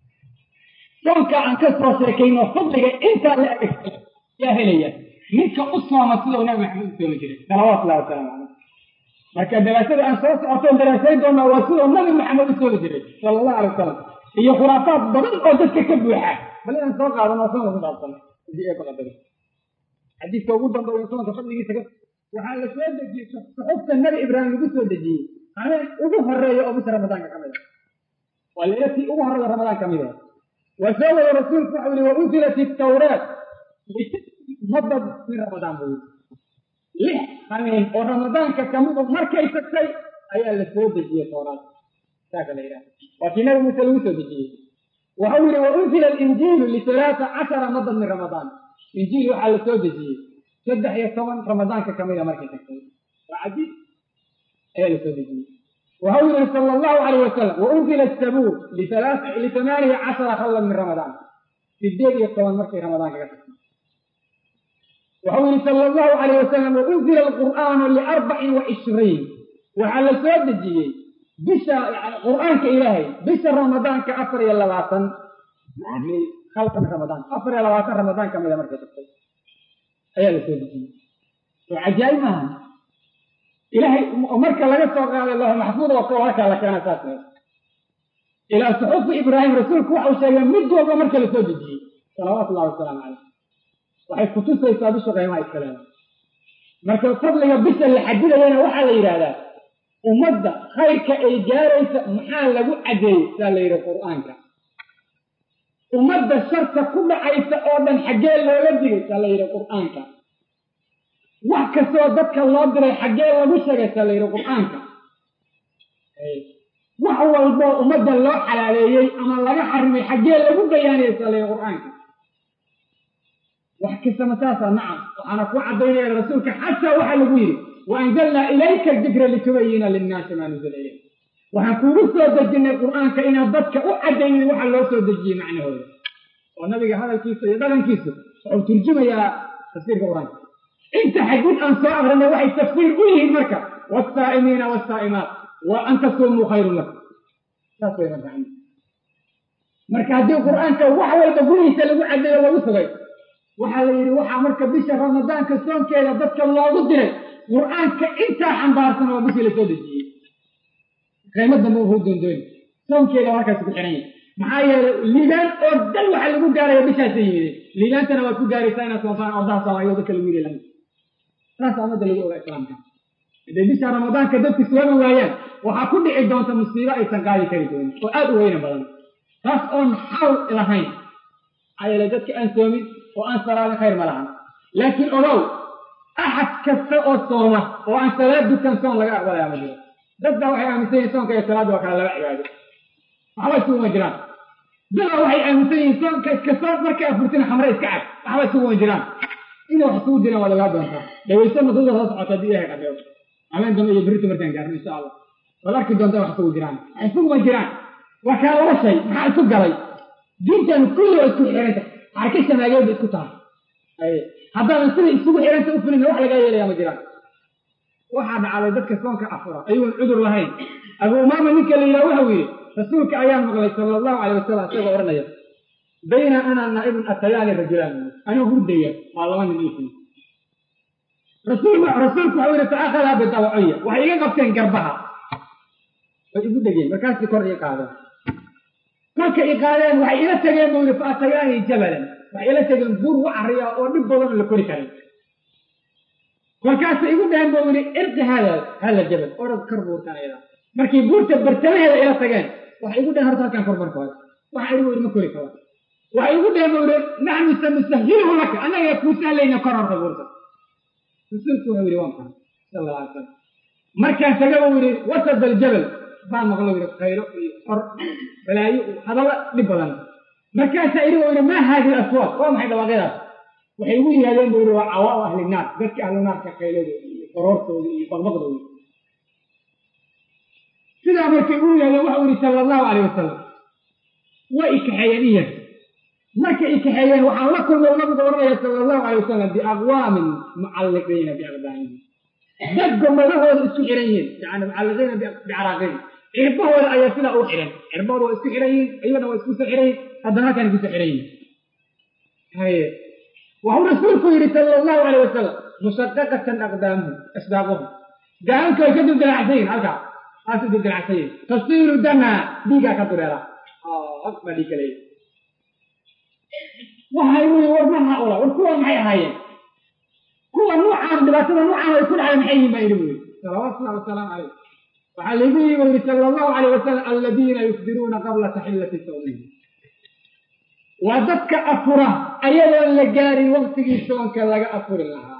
soonka aan ka soo sheekayno fadliga intaa la eg yaa helaya ninka u sooma sidau nabi maxamed u soomi jiray salawaatullahi wasalaamu caleyh marka daraasada aan soo socotoon daraasayn doonaa waa sidau nabi maxamed u soomi jiray sala allahu alay wasalam iyo khuraafaad badan oo dadka ka buuxa bal inaan soo qaadano soonka ku saabsan hadii ee baqadada xadiidka ugu dambeeya soonka fadligiisa waxaa la soo dejiyey suxufta nabi ibraahim lagu soo dejiyey habeen ugu horeeya oo bisha ramadaanka ka mid a waa leelatii ugu horreeya ramadaan ka mid ah waa soo wada rasuulku waxau yihi wa unzilat itawraat mudad min ramadaan buu yidhi lix habeen oo ramadaanka kamid u markay tagtay ayaa la soo dejiyey tawraat saaka la yidhaha waa kii nabi muuse lagu soo dejiyey waxau yihi wa unzila alinjiilu lisalaata cashara madad min ramadaan injiil waxaa la soo dejiyey saddex iyo toban ramadaanka kamid a markay tagtay waa cajiib ayaa la soo dejiyey waxau yihi sala allahu calayh wasalam wa unzila sabuur litamaaniya cashara khallan min ramadaan sideed iyo toban markay ramadaanka ka tagtay waxau yihi sala allahu calayh wasalam wa unzila alqur'aanu liarbacin wa cishriin waxaa la soo dejiyey bisha qur'aanka ilaahay bisha ramadaanka afar iyo labaatan halkan ramadaan afar iyo labaatan ramadaan kamid a markay tagtay ayaa la soo dejiyey oo cajaa'ib maaha ilahay marka laga soo qaaday lahu maxfuud oo koo halkaa la keena saas ilaa suxufi ibraahim rasuulku waxau sheegay mid walba marka la soo dejiyey salawaatu ullahi wasalaamu caleyh waxay kutusaysaa bisha qiimaha iskaleeda marka fadliga bisha la xadidayana waxaa la yidhaahdaa ummadda khayrka ay gaaraysa maxaa lagu cadeeyey saa la yidhi qur'aanka ummadda sharka ku dhacaysa oo dhan xaggee looga digay saa la yidhi qur'aanka wax kastoo dadka loo diray xaggee lagu sheegay saa la yidhi qur'aanka wax walboo ummadda loo xalaaleeyey ama laga xarimay xaggee lagu bayaanayay saa la yidhi qur'aanka wax kastama saasa nacam waxaana ku caddaynaya rasuulka xataa waxaa lagu yidhi waanzalnaa ilayka dikra litubayina linnaasi maa nuzila ilayk waxaan kuugu soo dejinay qur'aanka inaad dadka u caddaynin waxa loo soo dejiyey macnahooda oo nabiga hadalkiisa iyo dhaqankiisu wuxuu turjumayaa tafsiirka qur-aanka inta xadiid aan soo akrinay waxay tafsiir u yihiin marka wasaa'imiina wasaa'imaat wa an tasumuu khayrun lakum saas way marka marka haddii qur-aanka wax walba gurihiisa lagu cadeeyo lagu sugay waxaa la yidhi waxaa marka bisha ramadaanka soonkeeda dadka loogu diray qur-aanka intaa xambaarsan oo bishii lasoo dejiyey qiimo dambe wuxuu doondooni soonkeeda halkaas ku xiran yahay maxaa yeelay liibaan oo dhan waxaa lagu gaaraya bishaasa yimideen liibaantana waad ku gaaraysaa inaad soontaan ordaha soomaaliya dadka lagu yidhi lamid saas ummadda lagu ogaa islaamka hadday bisha ramadaanka dadku soomi waayaan waxaa ku dhici doonta musiibo aysan qaadi kari doonin oo aad u weyna badan taas oon xawl lahayn maxaa yeelay dadka aan soomin oo aan salaadin khayr ma lahan laakiin ogow axad kasta oo sooma oo aan salaad dukan soon laga aqbalaya ma jiro dadbaa waxay aaminsan yihin soonka iyo salaadda waa kala laba cibaado waxba isuguma jiraan dadaa waxay aaminsan yihiin soonka iska soon markay afurtina khamre iska cab waxba isuguma jiraan inay wax isugu jiraan waa lagaa doontaa dhawayso madada soo socota haddii ilahay qadeeyo habeen dambe iyo berito markaan gaarno insha allah waad arki doontaa wax isugu jiraan wax isuguma jiraan waa kaa laba shay maxaa isu galay diintan kulli waa isku xiranta xarka shamaageed ba isku tahay haddaadan sida isugu xiranta u fulin wax lagaa yeelaya ma jiraan waxaa dhacday dadka soonka afura ayuun cudur lahayn abu umaama ninka la yidhaha waxau yidhi rasuulka ayaan maqlay sala allahu calay wasalam isagoo odhanaya bayna ana naa'ibun atayaani rajulaan anuu hurdaya waa laba nin iifin rasuulku rasuulku waxau yidhi faakhadaa bidawaciya waxay iga qabteen garbaha way igu dhegeen markaasii kor ii qaadeen kolka i qaadeen waxay ila tageen buu yidhi faatayaani jabalan waxay ila tageen buur wacariya oo dhib badan oo la kori karin kolkaasay igu dhaheen buu yidhi irqi hada hada jabal orod kor buurtan ayada markay buurta bartamaheeda ila tageen waxay igu dhaheen horta halkaan kor markooda waxa igu yidhi ma kori karo waxay igu dhaheen buu yidhi naxnu sanusahiluhu laka annaga kuu sahlayna kor horta buurta rasuulku wuxuu yidhi waan kan sala alla alay salam markaan taga buu yidhi wasad aljabal baan maqlo yidhi khayro iyo xor balaayo hadalla dhib badan markaasaa idhi buu yidhi maa haadihi aswaad waa maxay dhawaaqyadaas waxay ugu yihaadeen buu yidhi waa cawaau ahli naar dadka ahlu naarka khayladooda iyo qoroortooda iyo baqbaqdooda sidaa markay ugu yihaadeen waxau yidhi sala allahu calayh wasalam way ikaxeeyeen iya markay ikaxeeyeen waxaan la kulmay nabigu odhanaya sala allahu calay wasalam biaqwaamin mucalliqiina biaqdaamihim dad gomadahooda isku xiran yihiin yani mucalliqiina bicaraaqihim cirbahooda ayaa sidaa u xiran cirbahooda waa isku xiran yihiin iyagana waa isku soo xiran yihin haddana halkaan kusoo xiran yihin haye waxuu rasuulku yidhi sala allahu calay wasalam musadaqatan aqdaamuhum asbaaquhum gaalanka way ka dildilacsan yihin halkaa haas u dildilacsan yihin tasiilu dama dhiigaa ka dureera baa dhiig kaleeya waxay wii war ma haula war kuwa maxay ahaayeen kuwa nuucaan dhibaatada nuucaan ay ku dhacday maxay yihin baa yidhi buu yidhi salawaatullahi wasalaamu calayh waxaa laygu yii buu yidhi sala allahu calayh wasalam aladiina yufdiruuna qabla taxillati sawmihim waa dadka afura ayadoon la gaarin waktigii soonka laga afuri lahaa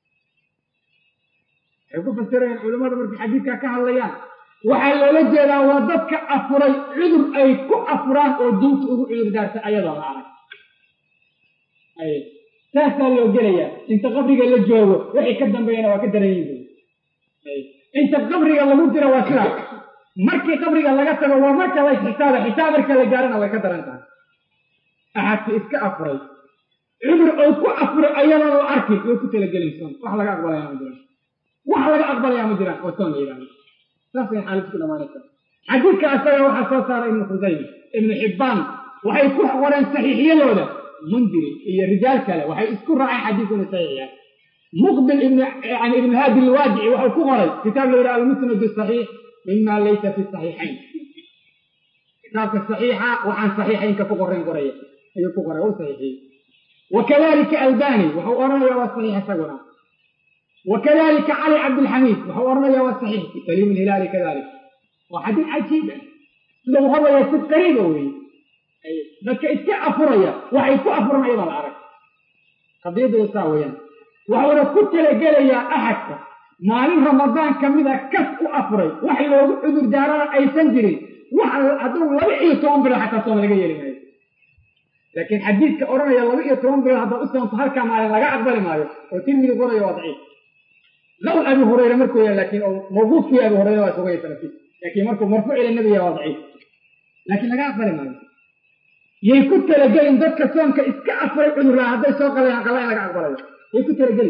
waxay ku fasirayaan culimmada markay xadiidkaa ka hadlayaan waxaa loola jeedaa waa dadka afuray cudur ay ku afuraan oo diinta ugu cudur daartay ayadoo la arag saasaa loo gelayaa inta qabriga la joogo waxay ka dambeeyana waa ka daran yihin inta qabriga lagu jiro waa sidaas markii qabriga laga tago waa marka la xisaaba xisaab marka la gaarana way ka daran tahay axadka iska afuray cudur ou ku afuray ayadan la arkin way ku talagelaysoon wax laga aqbalayaa ma jiraan wax laga aqbalayaa ma jiraan oo soon la yidhahdo saasay xaalis ku dhamaanaysa xadiidka asaga waxaa soo saaray ibnu khusayma ibnu xibbaan waxay ku qoreen saxiixyadooda mundiri iyo rijaal kale waxay isku raaceen xadiidku inuu saxiix yahay muqbil ibn yani ibn haadi alwaadici wuxuu ku qoray kitaab la yidhaha almusnad saxiix mima laysa fi saxiixayn kitaabka saxiixa waxaan saxiixaynka ku qorayn qoraya ayuu ku qoray u saxiixiyey wakadalika albani wuxuu odhanaya waa saxiix isaguna wakadalika cali cabdilxamiid wuxuu odhanaya waa saxiix fi saliim ilhilaali kadalik waa xadiid cajiib ah sida uu hadlaya si qariiba weeye dadka iska afuraya waxay ku afuran ayadoo la arag qadiyadooda saa weeyaan waxuuna ku talagelayaa axadka maalin ramadaan ka mida kas u afuray wax loogu cudur daarana aysan jirin wax hadduu laba iyo toban bilood xataa sooma laga yeeli maayo laakiin xadiidka odhanaya laba iyo toban bilood haddaad u soonto halkaa maalin laga aqbali maayo oo tirmidi qoraya waa daciif qawl abi hurayra markuu yahay laakiin oo mawquufkii abi hurayra waa sugaya sanadkiis laakiin markuu marfuuc ila nabiga waa daciif laakiin laga aqbali maayo yay ku talagelin dadka soonka iska afuray cudurraa hadday soo qalayaan qalla in laga aqbalayo yay ku talagelin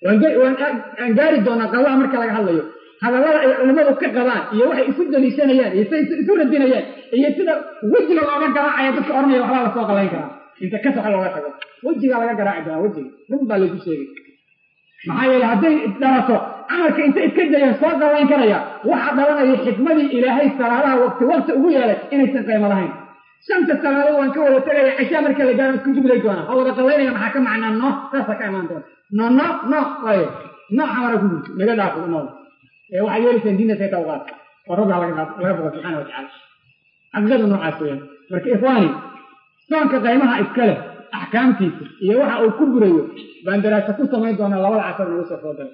waan gaari doonaa qallaha marka laga hadlayo hadallada ay culimmadu ka qabaan iyo waxay isu daliishanayaan iyo say isu radinayaan iyo sida wejiga looga garaacaya dadka odhanaya waxbaa la soo qalayn karaa inta ka soxa looga tago wejigaa laga garaaci doonaa wejiga run baa laysu sheegay maxaa yeele hadday dhalato camalka inta iska dayeen soo qalayn karaya waxaa dhalanaya xikmadii ilaahay salaadaha waqti waqti ugu yeelay inaysan qaymo lahayn shanta salaadood waan ka wada tegaya cishaa marka la gaaro isku jubilay doonaa oo wada qallaynaya maxaa ka macnaa no saasa ka imaan doona no no no waayo no xamara ku jirto naga dhaafo no ee waxaad yeelaysaan diinta say tawqaad oo rabbi laga laga boqo subxaana watacaala xaqiiqada noocaas weeyaan marka ikhwaani soonka qaymaha iska leh axkaamtiisa iyo waxa uu ku burayo baan daraasa ku samayn doonaa labada casar nagu soo foodara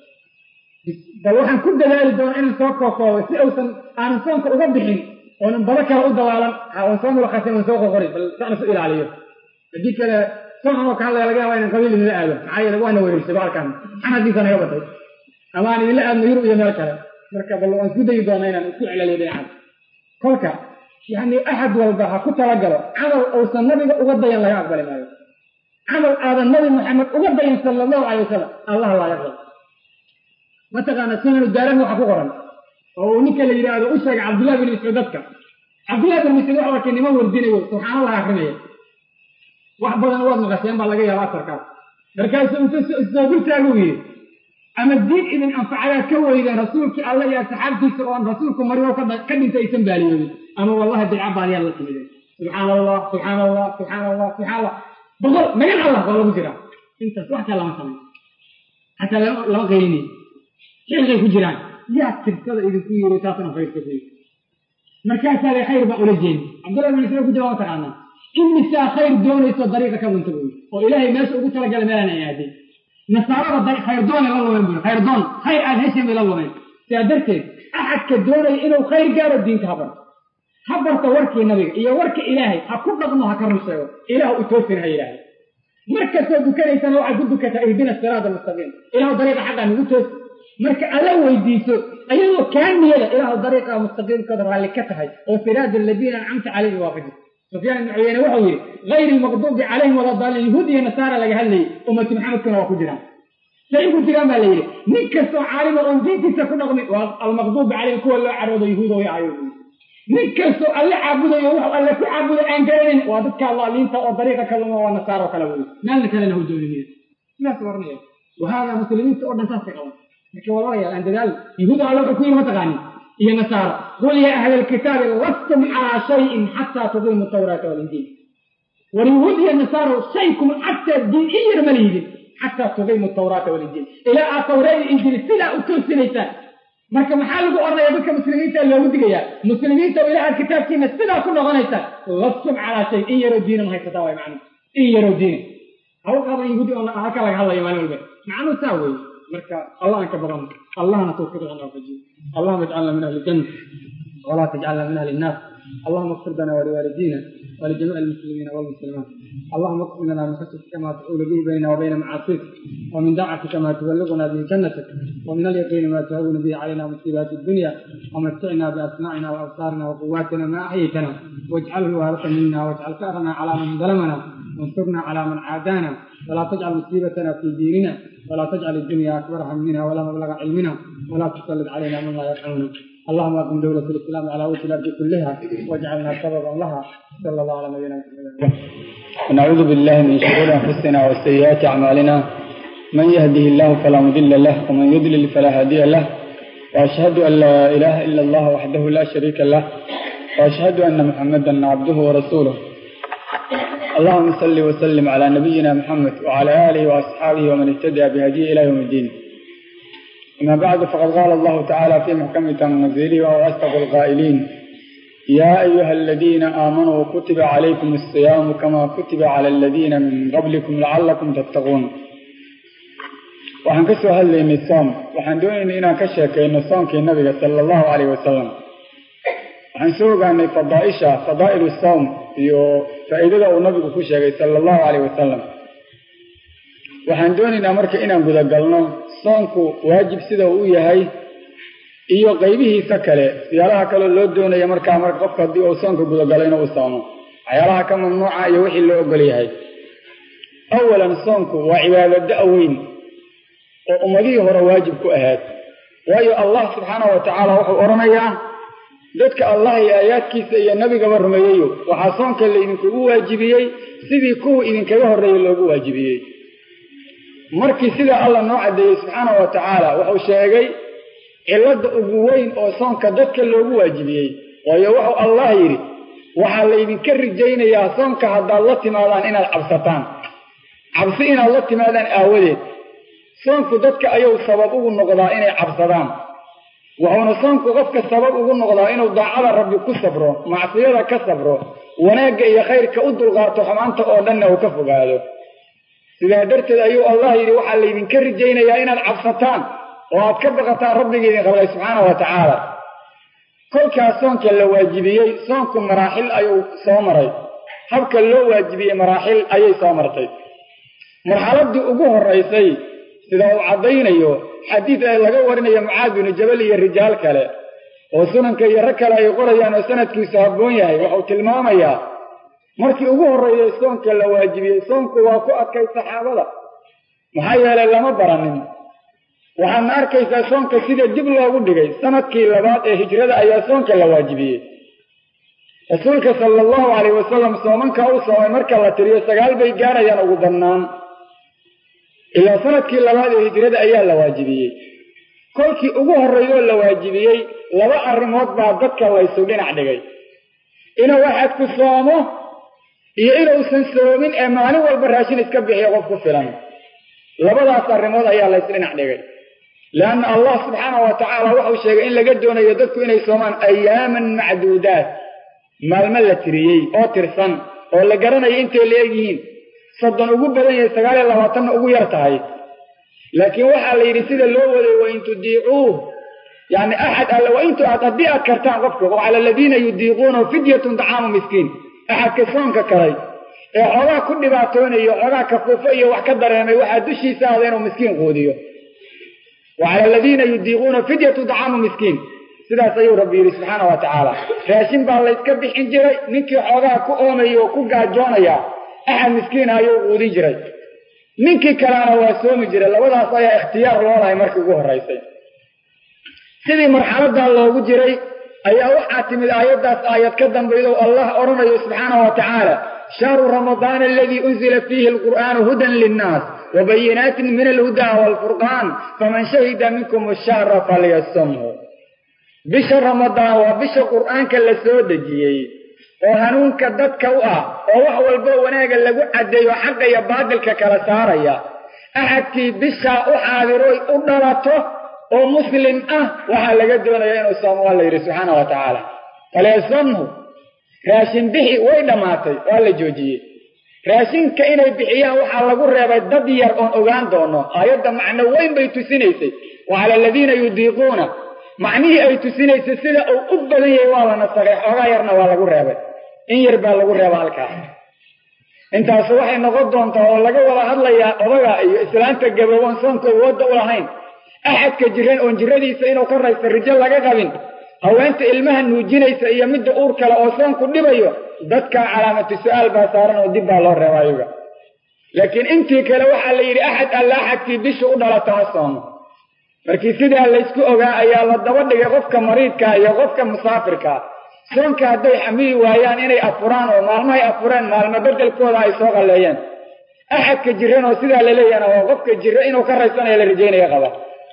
bal waxaan ku dadaali doonaa inaan soo kookoobo si uusan aanan soonka uga bixin oonan bado kale u dawaalan waan soo mulakasay waan soo qoqori bal saan isu ilaaliyo haddii kale soon anoo ka hadlaya laga yaaba inaan qabiil idinla aado maxaa yeele waana wereersay baalkan xanadiisa naga batay ama aan idinla aadno yurub iyo meel kale marka bal waan isku dayi doonaa inaan isku celaliyo dhinacaas kolka yani axad walba ha ku talagalo camal uusan nabiga uga dayan laga aqbali maayo camal aadan nabi maxamed uga dayan sala allahu calay wasalam allah laaga qabo mataqaana sunanu daarahi waxa ku qoran oo uu ninka la yidhaahdo u sheegay cabdullahi bin mascuud dadka cabdullahi bin mascuud waxa arkay niman wardinayo subxaanallah akrinaya wax badan waad maqasheen baa laga yaaba asarkaas markaasuu intuu isoo dultaaguu yidhi ama diin idin anfacadaa ka weydeen rasuulkii alle iyo asxaabtiisa oon rasuulku mariyo ka dhintay aysan baaliyoodin ama wallahi bidca baaliyaad la timideen subxaan allah subxaan allah subxaan allah subxaan allah boqol magan allah baa lagu jiraa intaas wax kale lama samayn xataa lama qaylinayo xilqay ku jiraan yaa tirsada idinku yiri taasna khayrka ku yiri markaasaa le khayr baa ula jeedi cabdullahi bin mascuud ku jira waa taqaanaa imisaa khayr doonayso dariiqa ka dunta buyi oo ilaahay meesha ugu talagalay meelaan ay aadeen nasaarada khayrdoonay la lumeen buyi khayrdoon khayr aad hesheen bay la lumeen sidaa darteed axadka doonaya inuu khayr gaaro diinka ha barto ha barto warkii nabiga iyo warka ilaahay ha ku dhaqmo ha ka run sheego ilaah u toosina ha yidhaahdo markastoo dukanaysana waxaad ku dukataa ihdina siraada almustaqiim ilaahu dariiqa xaqaa nagu toos marka alla weydiiso ayadoo kaa niyada ilaahu dariiqa mustaqiimkooda raalli ka tahay oo siraada aladiina ancamta calayhim waafaji sufyaan ibnu cuyeyne wuxuu yidhi gayri lmaqduubi calayhim wala daalin yahuud iyo nasaara laga hadlayay ummati maxamedkuna waa ku jiraan say ugu jiraan baa la yidhi nin kastoo caalima oon diintiisa ku dhaqmin waa almaqduubi calayhim kuwa loo caroodo yahuudo ya ayo nin kastoo alle caabudayo wuxuu alle ku caabuday aan garanayn waa dadka allaaliinta oo dariiqa kaluma waa nasaaro kale wey maalna kalena hu doonimiya sidaas oranaya wahaadaa muslimiinta oo dhan saasay qaban marka walaalayaal aan dadaal yahuuda alle wuxuu ku yiri mataqaanin iyo nasaara qul yaa ahla alkitaabi lastum calaa shayin xataa tuqiimu tawraata walinjiil war yahuud iyo nasaaro shay kuma xataa diin in yar ma lihidin xataa tuqiimu tawraata walinjiil ilaa aad tawraad iyo injiil sidaa u toosinaysaan marka maxaa lagu odhanaya dadka muslimiinta loogu digayaa muslimiinta oo ilaha kitaabkiina sidaa ku noqonaysaan lastum calaa shay in yaroo diina ma haysataa waay macnuhu in yaroo diina hawl qaadan yahuudi oo halka laga hadlayo maalin walba macnuhu saa weeye marka allah aan ka badano allahna tawfiiqan waafajiyo allahuma ijcalna min ahli janna walaa tajcalna min ahli النار اللهم اغفر لنا ولوالدينا ولجميع المسلمين والمسلمات اللهم اغفر لنا من خشيتك ما تحول به بيننا وبين معاصيك ومن دعتك ما تبلغنا به جنتك ومن اليقين ما تهون به علينا مصيبات الدنيا ومتعنا باسماعنا وابصارنا وقواتنا ما احييتنا واجعله الوارث منا واجعل ثارنا على من ظلمنا وانصرنا على من عادانا ولا تجعل مصيبتنا في ديننا ولا تجعل الدنيا اكبر همنا ولا مبلغ علمنا ولا تسلط علينا من لا يرحمنا اللهم اقم دولة الاسلام على وجه الارض كلها واجعلنا سببا لها صلى الله على نبينا محمد ونعوذ بالله من شرور انفسنا وسيئات اعمالنا من يهده الله فلا مضل له ومن يضلل فلا هادي له واشهد ان لا اله الا الله وحده لا شريك له واشهد ان محمدا عبده ورسوله اللهم صل وسلم على نبينا محمد وعلى اله واصحابه ومن اهتدى بهديه الى يوم الدين أما بعد فقد قال الله تعالى في محكم تنزيله وهو أصدق القائلين يا أيها الذين آمنوا كتب عليكم الصيام كما كتب على الذين من قبلكم لعلكم تتقون waxaan ka soo hadlaynay soom waxaan doonaynay inaan ka sheekayno soomkii nabiga sala allahu calayh wasalam waxaan soo ogaanay fadaaisha fadaa'ilu soom iyo faa'iidada uu nabigu ku sheegay sala allahu calayh wasalam waxaan doonaynaa marka inaan gudagalno soonku waajib sida uu u yahay iyo qaybihiisa kale siyaalaha kaleo loo doonaya markaa marka qofka haddii uu soonka gudagalo inuu u soomo waxyaalaha ka mamnuuca iyo wixii loo ogol yahay awalan soonku waa cibaado da-weyn oo ummadihii hore waajib ku ahayd waayo allah subxaana wa tacaala wuxuu odhanayaa dadka allah iyo aayaadkiisa iyo nebigaba rumeeyeyo waxaa soonka laydinkugu waajibiyey sidii kuwii idinkaga horreeyey loogu waajibiyey markii sidaa allah noo caddeeyey subxaana wa tacaala wuxuu sheegay cilladda ugu weyn oo soonka dadka loogu waajibiyey waayo wuxuu allah yidhi waxaa laydinka rijaynayaa soonka haddaad la timaadaan inaad cabsataan cabsi inaad la timaadaan aawadeed soonku dadka ayuu sabab ugu noqdaa inay cabsadaan wuxuuna soonku qofka sabab ugu noqdaa inuu daacada rabbi ku sabro macsiyada ka sabro wanaagga iyo khayrka u dulqaato xumaanta oo dhanna uu ka fogaado sidaa darteed ayuu allah yidhi waxaa laydinka rijaynayaa inaad cabsataan oo aad ka baqataan rabbiga idin qablay subxaana wa tacaala kolkaas soonka la waajibiyey soonku maraaxil ayuu soo maray habka loo waajibiyey maraaxil ayay soo martay marxaladii ugu horaysay sida uu caddaynayo xadiid ee laga warinayo mucaad binu jabal iyo rijaal kale oo sunanka iyo rag kale ay qorayaan oo sanadkiisu habboon yahay wuxuu tilmaamayaa markii ugu horreeyey soonka la waajibiyey soonku waa ku adkay saxaabada maxaa yeelay lama baranin waxaadna arkaysaa soonka sida dib loogu dhigay sanadkii labaad ee hijrada ayaa soonka la waajibiyey rasuulka sala allahu calayh wasalam soomanka u soomay marka la tiriyo sagaal bay gaarayaan ugu badnaan ilaa sanadkii labaad ee hijrada ayaa la waajibiyey kolkii ugu horreeyoo la waajibiyey laba arrimood baa dadka laysu dhinac dhigay inuu axadku soomo iyo inuusan soomin ee maalin walba raashin iska bixiyo qof ku filan labadaas arrimood ayaa lays dhinac dhigay leanna allah subxaana wa tacaala wuxuu sheegay in laga doonayo dadku inay soomaan ayaaman macduudaat maalmo la tiriyey oo tirsan oo la garanayo intay la egyihiin soddon ugu badan yahay sagaal iyo labaatanna ugu yar tahay laakiin waxaa la yidhi sida loo waday wain tudiicuuh yani axad alle waintu aad haddii aad kartaan qofka oo cala aladiina yudiiquunahu fidyatun dacaamu miskiin axadka soonka kalay ee xoogaa ku dhibaatoonayo xoogaa kafuufo iyo wax ka dareemay waxaa dushiisa ahda inuu miskiin quudiyo wa cala aladiina yudiiquuna fidyatu dacaamu miskiin sidaas ayuu rabbi yidhi subxaana wa tacaala raashin baa layska bixin jiray ninkii xoogaa ku oomaya oo ku gaajoonaya axad miskiina ayuu quudin jiray ninkii kalena waa soomi jiray labadaas ayaa ikhtiyaar loo lahay markii ugu horraysay sidii marxaladaa loogu jiray ayaa waxaa timid aayaddaas aayad ka dambaydo allah odhanayo subxaana wa tacaala shahru ramadaana aladii unzila fiihi alqur'aanu hudan linnaas wabayinaatin min alhudaa waalfurqaan faman shahida minkum ashahra falyasumhu bisha ramadaan waa bisha qur'aanka la soo dejiyey oo hanuunka dadka u ah oo wax walbo wanaaga lagu caddeeyo xaqa iyo baadilka kala saaraya axadkii bishaa u xaadiroy u dhalato oo muslim ah waxaa laga doonaya inuu soomo waa la yidhi subxaana wa tacaala falyasumhu raashin bixi way dhammaatay waa la joojiyey raashinka inay bixiyaan waxaa lagu reebay dad yar oon ogaan doono aayadda macno weyn bay tusinaysay wa cala aladiina yudiiquuna macnihii ay tusinaysay sida uu u badan yahay waa la nasakay xoogaa yarna waa lagu reebay in yar baa lagu reeba halkaas intaasu waxay noqon doontaa oo laga wada hadlayaa odaga iyo islaanta gabowan soonka awoodda u lahayn axadka jiran oon jiradiisa inuu ka raysta rijo laga qabin haweenta ilmaha nuujinaysa iyo midda uur kale oo soonku dhibayo dadkaa calaamatu su-aal baa saaran oo dib baa loo reeba ayaga laakiin intii kale waxaa la yidhi axad alla axadkii bisha u dhalata ha soomo markii sidaa laysku ogaa ayaa la daba dhigay qofka mariidkaa iyo qofka musaafirkaa soonka hadday xamili waayaan inay afuraan oo maalmahay afureen maalmo bedelkooda ay soo qalleeyeen axadka jiran oo sidaa laleeyahna waa qofka jira inuu ka raysanayo la rajaynaya qaba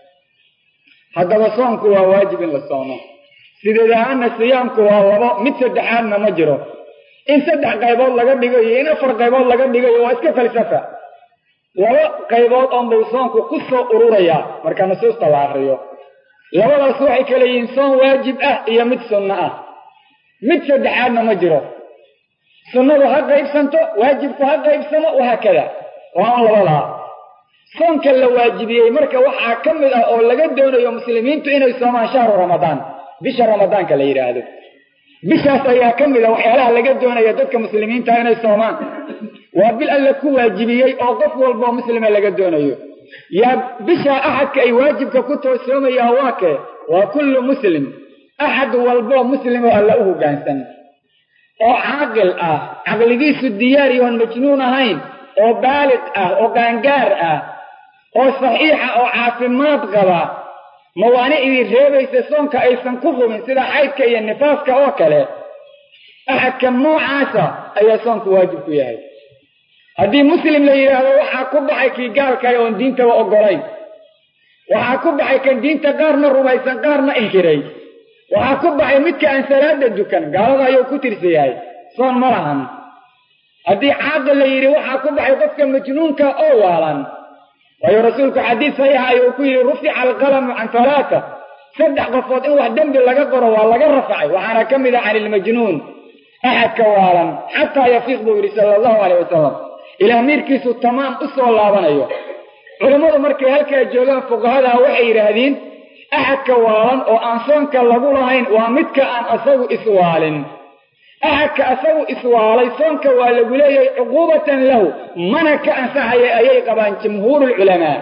haddaba soonku waa waajib in la soomo sideed ahaana siyaamku waa labo mid saddexaadna ma jiro in saddex qaybood laga dhigo iyo in afar qaybood laga dhigayo waa iska falsafa laba qaybood oonbuu soonku ku soo ururayaa marka nusuusta la akriyo labadaas waxay kala yihiin soon waajib ah iyo mid sunno ah mid saddexaadna ma jiro sunnadu ha qaybsanto waajibku ha qaybsamo wahaakada waa on labadaa soonka la waajibiyey marka waxaa ka mid ah oo laga doonayo muslimiintu inay soomaan shahru ramadaan bisha ramadaanka la yidhaahdo bishaas ayaa ka mid a waxyaalaha laga doonaya dadka muslimiinta inay soomaan waa bil alle ku waajibiyey oo qof walboo muslima laga doonayo yaa bishaa axadka ay waajibka ku toosoomayaan waa kee waa kullu muslim axad walboo muslimoo alla u hoggaansan oo caaqil ah caqligiisu diyaar yoon majnuun ahayn oo baalig ah oo gaangaar ah oo saxiixa oo caafimaad qaba mawaanicdii reebaysa soonka aysan ku qubin sida xaydka iyo nifaaska oo kale axadka noocaasa ayaa soonku waajib ku yahay haddii muslim la yidhaahdo waxaa ku baxay kii gaalkay oon diintaba oggolayn waxaa ku baxay kan diinta qaarna rumaysan qaarna inkiray waxaa ku baxay midka aan salaada dukan gaalada ayuu ku tirsan yahay soon ma lahan haddii caaqil la yidhi waxaa ku baxay qofka majnuunka oo waalan waayo rasuulku xadiis saxiixa ayuu ku yidhi rufica alqalamu can halaata saddex qofood in wax dembi laga qoro waa laga rafacay waxaana ka mid ah can ilmajnuun axadka waalan xataa yafiiq buu yidhi sala allahu aleyh wasalam ilaah miirkiisu tamaam u soo laabanayo culammadu markay halkaa joogaan fuqahadaa waxay yidhaahdeen axadka waalan oo aan soonka lagu lahayn waa midka aan asagu iswaalin axadka asagu iswaalay soonka waa lagu leeyahay cuquubatan lahu mana ka ansaxaya ayay qabaan jumhuurulculamaa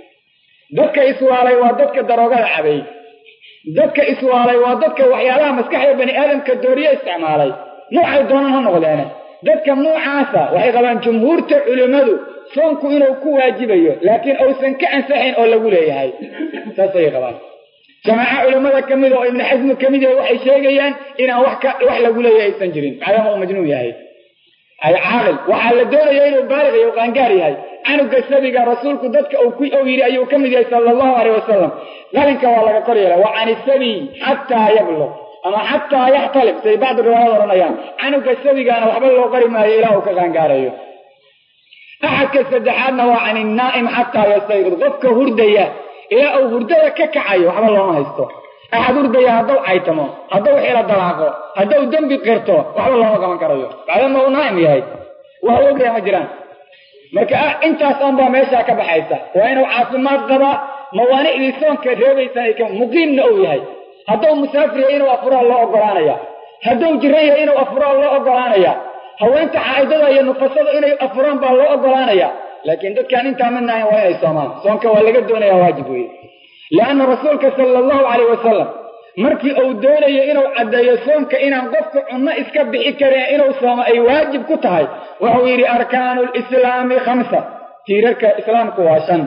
dadka iswaalay waa dadka daroogada cabay dadka iswaalay waa dadka waxyaalaha maskaxda bani aadamka dooriye isticmaalay noocay doonaan ha noqdeene dadka noocaasa waxay qabaan jumhuurta culimmadu soonku inuu ku waajibayo laakiin uusan ka ansaxayn oo lagu leeyahay saasay qabaan jamaaco culimmada ka mid oo ibnu xasmi ka mid yahay waxay sheegayaan inaan wax ka wax lagu leeyahay aysan jirin maadaama uu majnuun yahay ay caaqil waxaa la doonaya inuu baalig iyo qaangaar yahay canuga sabiga rasuulku dadka uu ku ou yidhi ayuu ka mid yahay sala allahu aleyh wasalam qalinka waa laga kor yeela wa can isabiy xataa yabluq ama xataa yaxtalib say bacdu riwaayad odhanayaan canuga sabigaana waxba loo qari maayo ilaa uu ka qaangaarayo axadka saddexaadna waa can innaa'im xataa yastayqid qofka hurdaya ilaa uu hurdada ka kacayo waxba looma haysto axad hurdaya hadduu caytamo hadduu xilo dalaaqo hadduu dembi qirto waxba looma qaban karayo maadaama uu naa'im yahay wax ogaya ma jiraan marka intaas oon baa meeshaa ka baxaysa waa inuu caafimaad qabaa mawaanicdii soonka reebaysan ay muqiimna uu yahay hadduu musaafir yahay inuu afuraa loo ogolaanaya hadduu jiran yahay inuu afuraa loo ogolaanaya haweenta xaa'idada iyo nufasada inay afuraan baa loo ogolaanaya laakiin dadkaan intaa midna ahayn waa inay soomaan soonka waa laga doonaya waajib weeye lianna rasuulka sala allahu calayh wasalam markii uu doonayo inuu caddeeyo soonka inaan qofka cunno iska bixi karin inuu soomo ay waajib ku tahay wuxuu yidhi arkaanu lislaami khamsa tiirarka islaamku waa shan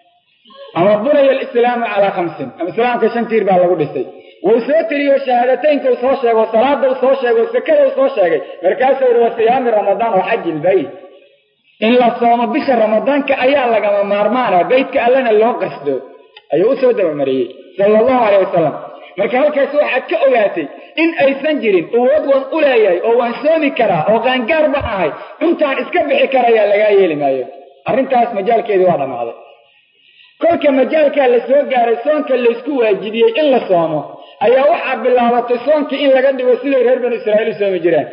ama bunaya alislaamu calaa khamsin ama islaamka shan tiir baa lagu dhisay wuu soo tiriyo shahaadateynka uu soo sheego salaada uu soo sheego sekada uu soo sheegay markaasuu yihi wa siyaami ramadaan wa xaji ilbayt in la soomo bisha ramadaanka ayaa lagama maarmaana beytka allana loo qasdo ayuu u soo dabamariyey sala allahu caleyh wasalam marka halkaas waxaad ka ogaatay in aysan jirin awood waan u leeyahay oo waan soomi karaa oo qaangaar baan ahay cuntaan iska bixi karayaa lagaa yeeli maayo arrintaas majaalkeedii waa dhammaaday kolka majaalkaa la soo gaaray soonka laysku waajibiyey in la soomo ayaa waxaa bilaabatay soonkii in laga dhigo siday reer banu israa'iil u soomi jireen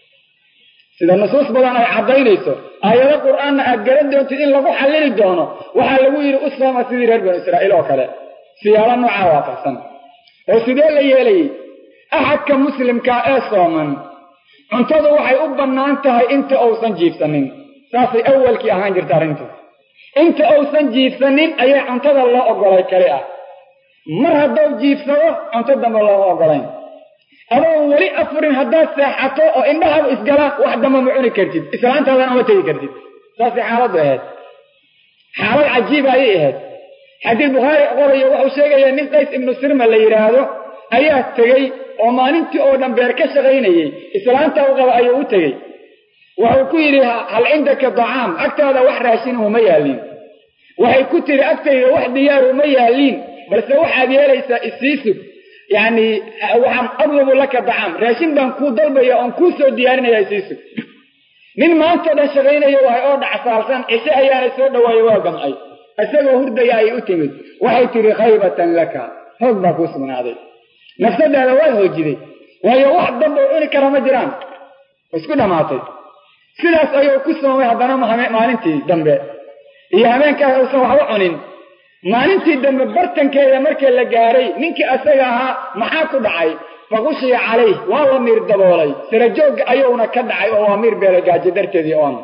sida nusuus badan ay caddaynayso aayado qur-aanna aad garan doontid in lagu xallili doono waxaa lagu yidhi u sooma sidii reer banu israa'iil oo kale siyaalo noocaa waafaqsan oo sidee la yeelayey axadka muslimkaa ee sooman cuntadu waxay u bannaan tahay inta uusan jiibsanin saasay awalkii ahaan jirta arrintu inta uusan jiibsanin ayaa cuntada loo oggolay kali ah mar hadduu jiibsado cunto dambe looma oggolayn adoon weli afurin haddaad seexato oo indhahaba isgalaan wax damba ma cuni kartid islaantaadana uma tegi kartid saasay xaaladdu ahayd xaalad cajiiba ayay ahayd xadiid bukhaari qorayo wuxuu sheegayaa nin qays ibnu sirma la yidhaahdo ayaa tegey oo maalintii oo dhan beer ka shaqaynayey islaanta u qaba ayuu u tegey wuxuu ku yidhi hal cindaka dacaam agtaada wax raashinuhu ma yaaliin waxay ku tiri agtayda wax diyaaru ma yaaliin balse waxaad yeelaysaa isiisug yacni waxaan adlubu laka dacaam raashin baan kuu dalbaya oon kuu soo diyaarinaya isiisug nin maantao dhan shaqaynaya wahay oo dhacsaalsan cishe ayaana soo dhawaayo waa gamcay isagoo hurdaya ayay u timid waxay tidhi khaybatan laka hoog baa kuu sugnaaday nafsadaada waad hoojiday waayo wax damba u cuni kara ma jiraan isku dhammaatay sidaas ayuu ku soomay haddana maalintii dambe iyo habeenkaas uusan waxba cunin maalintii dambe bartankeeda markii la gaaray ninkii asaga ahaa maxaa ku dhacay faqushiya calayh waa la miir daboolay sarajoogga ayuuna ka dhacay oo waa miir beelay gaajo darteedii oon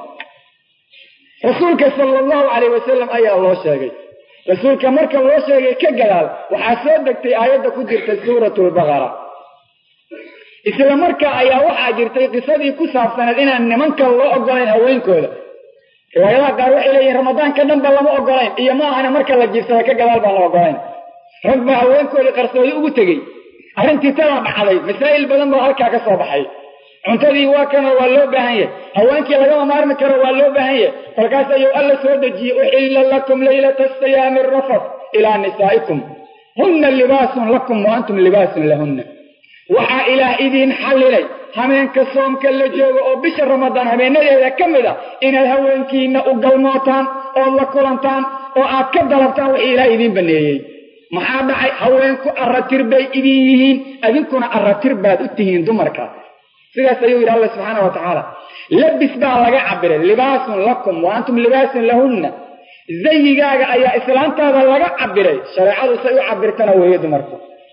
rasuulka sala allahu calayh wasalam ayaa loo sheegay rasuulka marka loo sheegay ka gadaal waxaa soo degtay aayadda ku jirta suuratu lbaqara isla markaa ayaa waxaa jirtay qisadii ku saabsaneed inaan nimanka loo ogolayn haweenkooda riwaayadaha qaar waxay leeyihin ramadaanka dhanba lama ogolayn iyo ma ahana marka la jirsada ka gadaal baan la ogolayn rag baa haweenkoodii qarsoodi ugu tegey arrintii tadaa dhacday masaa'il badan baa halkaa ka soo baxay cuntadii waa kanoo waa loo baahan yahay haweenkii lagama maarmi karo waa loo baahan yahay kolkaas ayuu alla soo dejiyey uxilla lakum laylata siyaami rafat ilaa nisaa'ikum hunna libaasun lakum wa antum libaasun lahunna waxaa ilaah idiin xallilay hameenka soomka la joogo oo bisha ramadaan habeenadeeda ka mid a inaad haweenkiina u galmootaan ood la kulantaan oo aad ka dalabtaan wixii ilaah idiin baneeyey maxaa dhacay haweenku arratir bay idin yihiin adinkuna arratir baad u tihiin dumarka sidaas ayuu yidhi alla subxaana wa tacaala labis baa laga cabiray libaasun lakum wa antum libaasun lahunna zayigaaga ayaa islaantaada laga cabiray shareecadu say u cabirtana weeye dumarku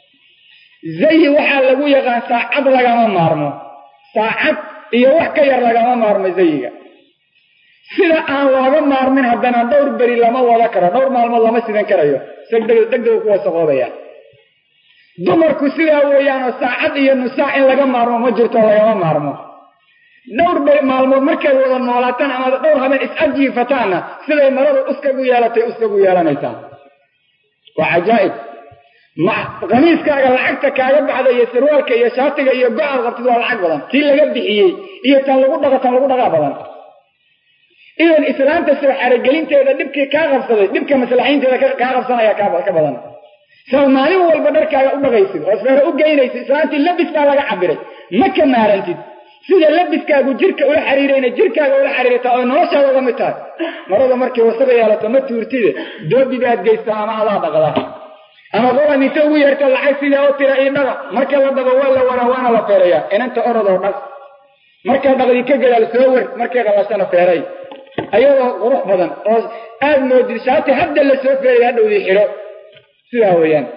zayi waxaa lagu yaqaan saacad lagama maarmo saacad iyo wax ka yar lagama maarmo zayiga sida aan looga maarmin haddana dhowr beri lama wada karo dhowr maalmood lama sidan karayo degdega ku wasaqoobaya dumarku sidaa weeyaanoo saacad iyo nusaac in laga maarmo ma jirto lagama maarmo dhowr beri maalmood markaad wada noolaataan ama dhowr habeen is-ajiifataanna siday maradu uskagu yeelatay uskagu yeelanaysaa waa cajaa'ib kamiiskaaga lacagta kaaga baxda iyo sarwaalka iyo shaatiga iyo go-aad qabtid waa lacag badan tii laga bixiyey iyo tan lagu dhaqo tan lagu dhaqaa badan idan islaamta soo xarogelinteeda dhibkii kaa qabsaday dhibka maslaxiinteeda kaa qabsanaya ka badan sao maalin walba dharkaaga u dhaqaysid oo sfeero u geynaysid islaantii labis baa laga cabiray ma ka maarantid sida labiskaagu jirka ula xiriirayna jirkaaga ula xiriirta oo noloshaada uga mid tahay marada markay wasaga yeelato ma tuurtide doobi baad geystaa ama adaa dhaqdaa ama qolan inta ugu yeerta lacag sidaa u tira io dhaga marka la dhabo waa la waraa waana la feerayaa inanta orodoo dhag markaa dhaqdii ka gadaal soo wer markay qalashana feeray ayadoo qurux badan oo aad moodid shaati hadda la soo feeraya hadhowdii xidho sidaa weeyaan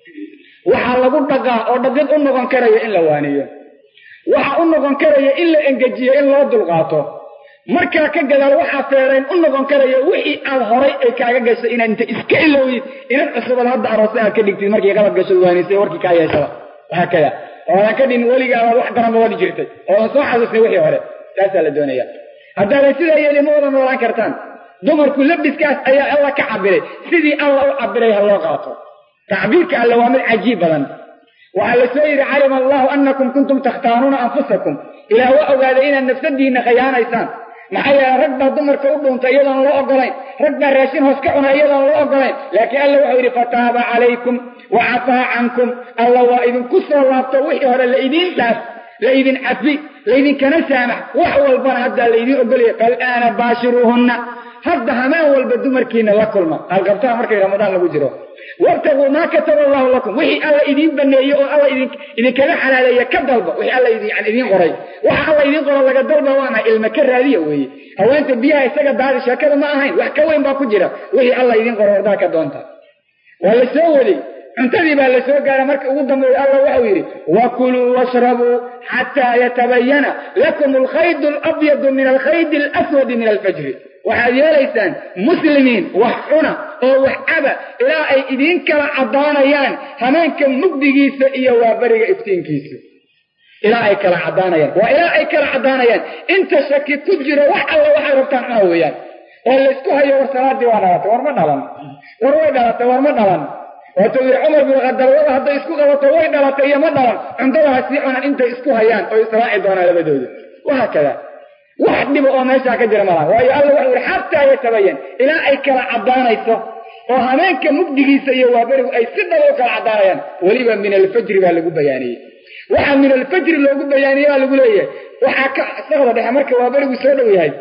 waxaa lagu dhaqaa oo dhaqid u noqon karaya in la waaniyo waxa u noqon karaya in la engejiyo in loo dulqaato markaa ka gadaal waxaa feerayn u noqon karaya wixii aad horay ay kaaga gashay inaad inta iska ilowdid inaad cusubad hadda aroose aad ka dhigtid markii qalab gashad waanisay warkii kaa yeeshada waxaa kada oodan ka dhin weligaabaad wax daranba wadi jirtay oodan soo xasuusnay wixii hore taasaa la doonaya haddaadan sidaa yeeli ma wada noolaan kartaan dumarku labiskaas ayaa alla ka cabiray sidii alla u cabiray ha loo qaato tacbiirka alle waa mid cajiib badan waxaa la soo yidhi calima allahu anakum kuntum takhtaanuuna anfusakum ilaah waa ogaaday inaad nafsadiinna khayaanaysaan maxaa yeele rag baa dumarka u dhuuntay iyadoon loo ogolayn rag baa raashin hoos ka cuna iyadoon loo ogolayn laakiin alla wuxuu yidhi fataaba calaykum wa cafaa cankum alla waa idinku soo laabto wixii hore la idiin dhaaf la idin cafi laydinkana saamax wax walbana haddaa laydiin ogolaya fal'aana baashiruuhunna hadda hameen walba dumarkiina la kulma halqabtaha markay ramadaan lagu jiro wabtaguu maa kataba allahu lakum wixii alla idiin baneeye oo alla idinkaga xalaaleeya ka dalba wixii alla idiin qoray waxa alla idiin qoro laga dalba waana ilma ka raadiya weeye haweenta biyaha isaga daadi sheekada ma ahayn wax ka weyn baa ku jira wixii alla idiin qoro hordaa ka doonta waa la soo waday cuntadii baa la soo gaara marka ugu dambeeya alla waxau yidhi wakuluu washrabuu xataa yatabayana lakum alkhaydu alabyadu min alkhaydi alaswadi min alfajri waxaad yeelaysaan muslimiin wax cuna oo wax caba ilaa ay idiin kala caddaanayaan hameenka mugdigiisa iyo waaberiga iftiinkiisa ilaa ay kala caddaanayaan waa ilaa ay kala caddaanayaan inta shaki ku jiro wax alla waxay rabtaan cuna weeyaan oo laysku hayo war salaadii waa dhalatay war ma dhalan war way dhalatay war ma dhalan waatuu yidhi cumar bin khadalwada hadday isku qabato way dhalatay iyo ma dhalan cuntadaha sii cunan intay isku hayaan oo israaci doonaan labadooda wahaa kada wax dhiba oo meeshaa ka jira malaha waayo alla waxau yihi xataa yatabayan ilaa ay kala caddaanayso oo hameenka mugdigiisa iyo waaberigu ay si dhaba u kala caddaanayaan weliba min alfajri baa lagu bayaaniyey waxaa min alfajri loogu bayaaniyey baa lagu leeyahay waxaa ka sakda dhexe marka waaberigu soo dhow yahay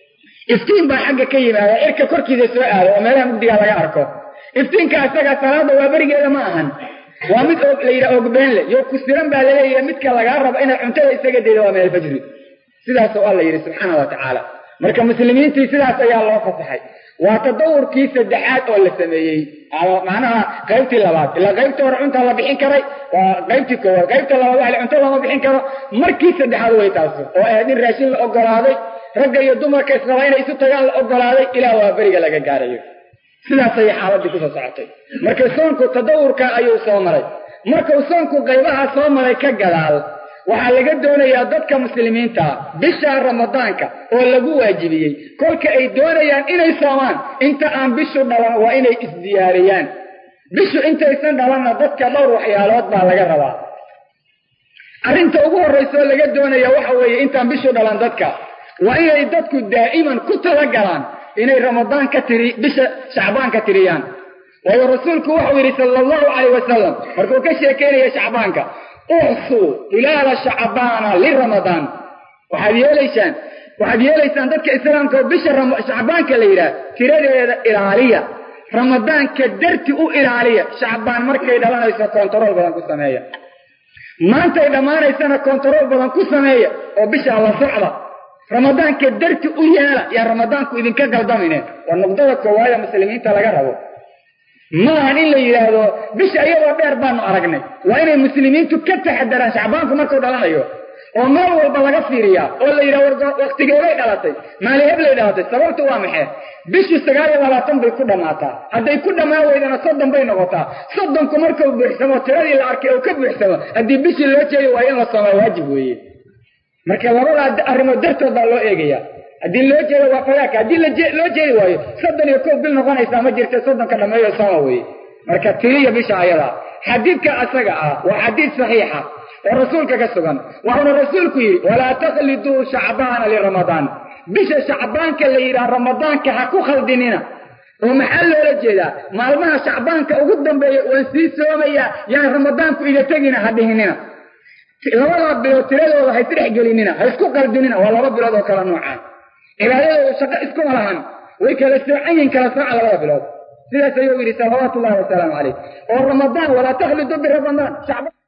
iftiin baa xagga ka yimaada cirka korkiisa soo aada oo meelaha mugdigaa laga arko iftiinka isagaa salaada waaberigeeda ma ahan waa mid la yidhaha ogbeen le yo ku siran baa laleeyahay midka lagaa rabo inaad cuntada isaga dayda waa min alfajri sidaasoo alla yidhi subxaana wa tacaala marka muslimiintii sidaas ayaa loo fasaxay waa tadawurkii saddexaad oo la sameeyey macnaha qaybtii labaad ilaa qaybta hore cuntaa la bixin karay waa qaybtii koowaad qaybta labaad waxa cunto lama bixin karo markii saddexaad way taas oo ahayd in raashin la ogolaaday ragga iyo dumarka israba inay isu tagaan la ogolaaday ilaa waa beriga laga gaarayo sidaas ayay xaaladii kusoo socotay marka soonku tadawurka ayuu soo maray markuu soonku qaybaha soo maray ka gadaal waxaa laga doonayaa dadka muslimiinta bisha ramadaanka oo lagu waajibiyey kolka ay doonayaan inay soomaan inta aan bishu dhalan waa inay isdiyaariyaan bishu intaysan dhalanna dadka dhowr waxyaalood baa laga rabaa arrinta ugu horraysa oo laga doonaya waxa weeye intaan bishu dhalan dadka waa inay dadku daa'iman ku talagalaan inay ramadaan ka tiri bisha shacbaan ka tiriyaan waayo rasuulku wuxuu yidhi sala allahu calayh wasalam markuu ka sheekeynaya shacbaanka uxsuu hilaala shacbaana liramadaan waxaad yeelaysaan waxaad yeelaysaan dadka islaamka oo bisha shacbaanka la yidhaah tiradeeda ilaaliya ramadaanka darti u ilaaliya shacbaan markay dhalanayso kontarool badan ku sameeya maantay dhammaanaysana kontarool badan ku sameeya oo bisha la socda ramadaanka darti u yeela yaan ramadaanku idinka galdamine waa nuqdada koowaada muslimiinta laga rabo maahan in la yidhaahdo bisha iyadoo dheer baanu aragnay waa inay muslimiintu ka taxadaraan shacbaanku markuu dhalanayo oo meel walba laga fiiriyaa oo la yidhaha waktigeeday dhalatay maali heblay dhalatay sababtu waa maxay bishu sagaal iyo labaatan bay ku dhammaataa hadday ku dhammaan weydana soddon bay noqotaa soddonku markuu buuxsamo tiradii la arkay uu ka buuxsamo haddii bishii loo jeedo waa in la soomaa waajib weeye marka labadaa arrimood dartood baa loo eegaya haddii loo jeedo waa fadaaka haddii loo jeedi waayo soddon iyo kow bil noqonaysaa ma jirta soddonka dhammeeyo sooma weye marka tiriya bisha ayada xadiidka asaga ah waa xadiid saxiixa oo rasuulka ka sugan waxauna rasuulku yidhi walaa takhliduu shacbaana liramadaan bisha shacbaanka la yidhaha ramadaanka ha ku khaldinina oo maxaa loola jeedaa maalmaha shacbaanka ugu dambeeya waan sii soomayaa yaan ramadaanku iga tegina ha dhihinina labadaa bilood tiradooda ha isdhex gelinina ha isku qaldinina waa laba bilood oo kala noocaan cibaadadooda shaqo iskuma lahan way kala soocan yihin kala sooca labada bilood sidaas ayuu yidhi salawaatu ullahi wasalaamu calayh oo ramadaan walaa takhlidu biramadaan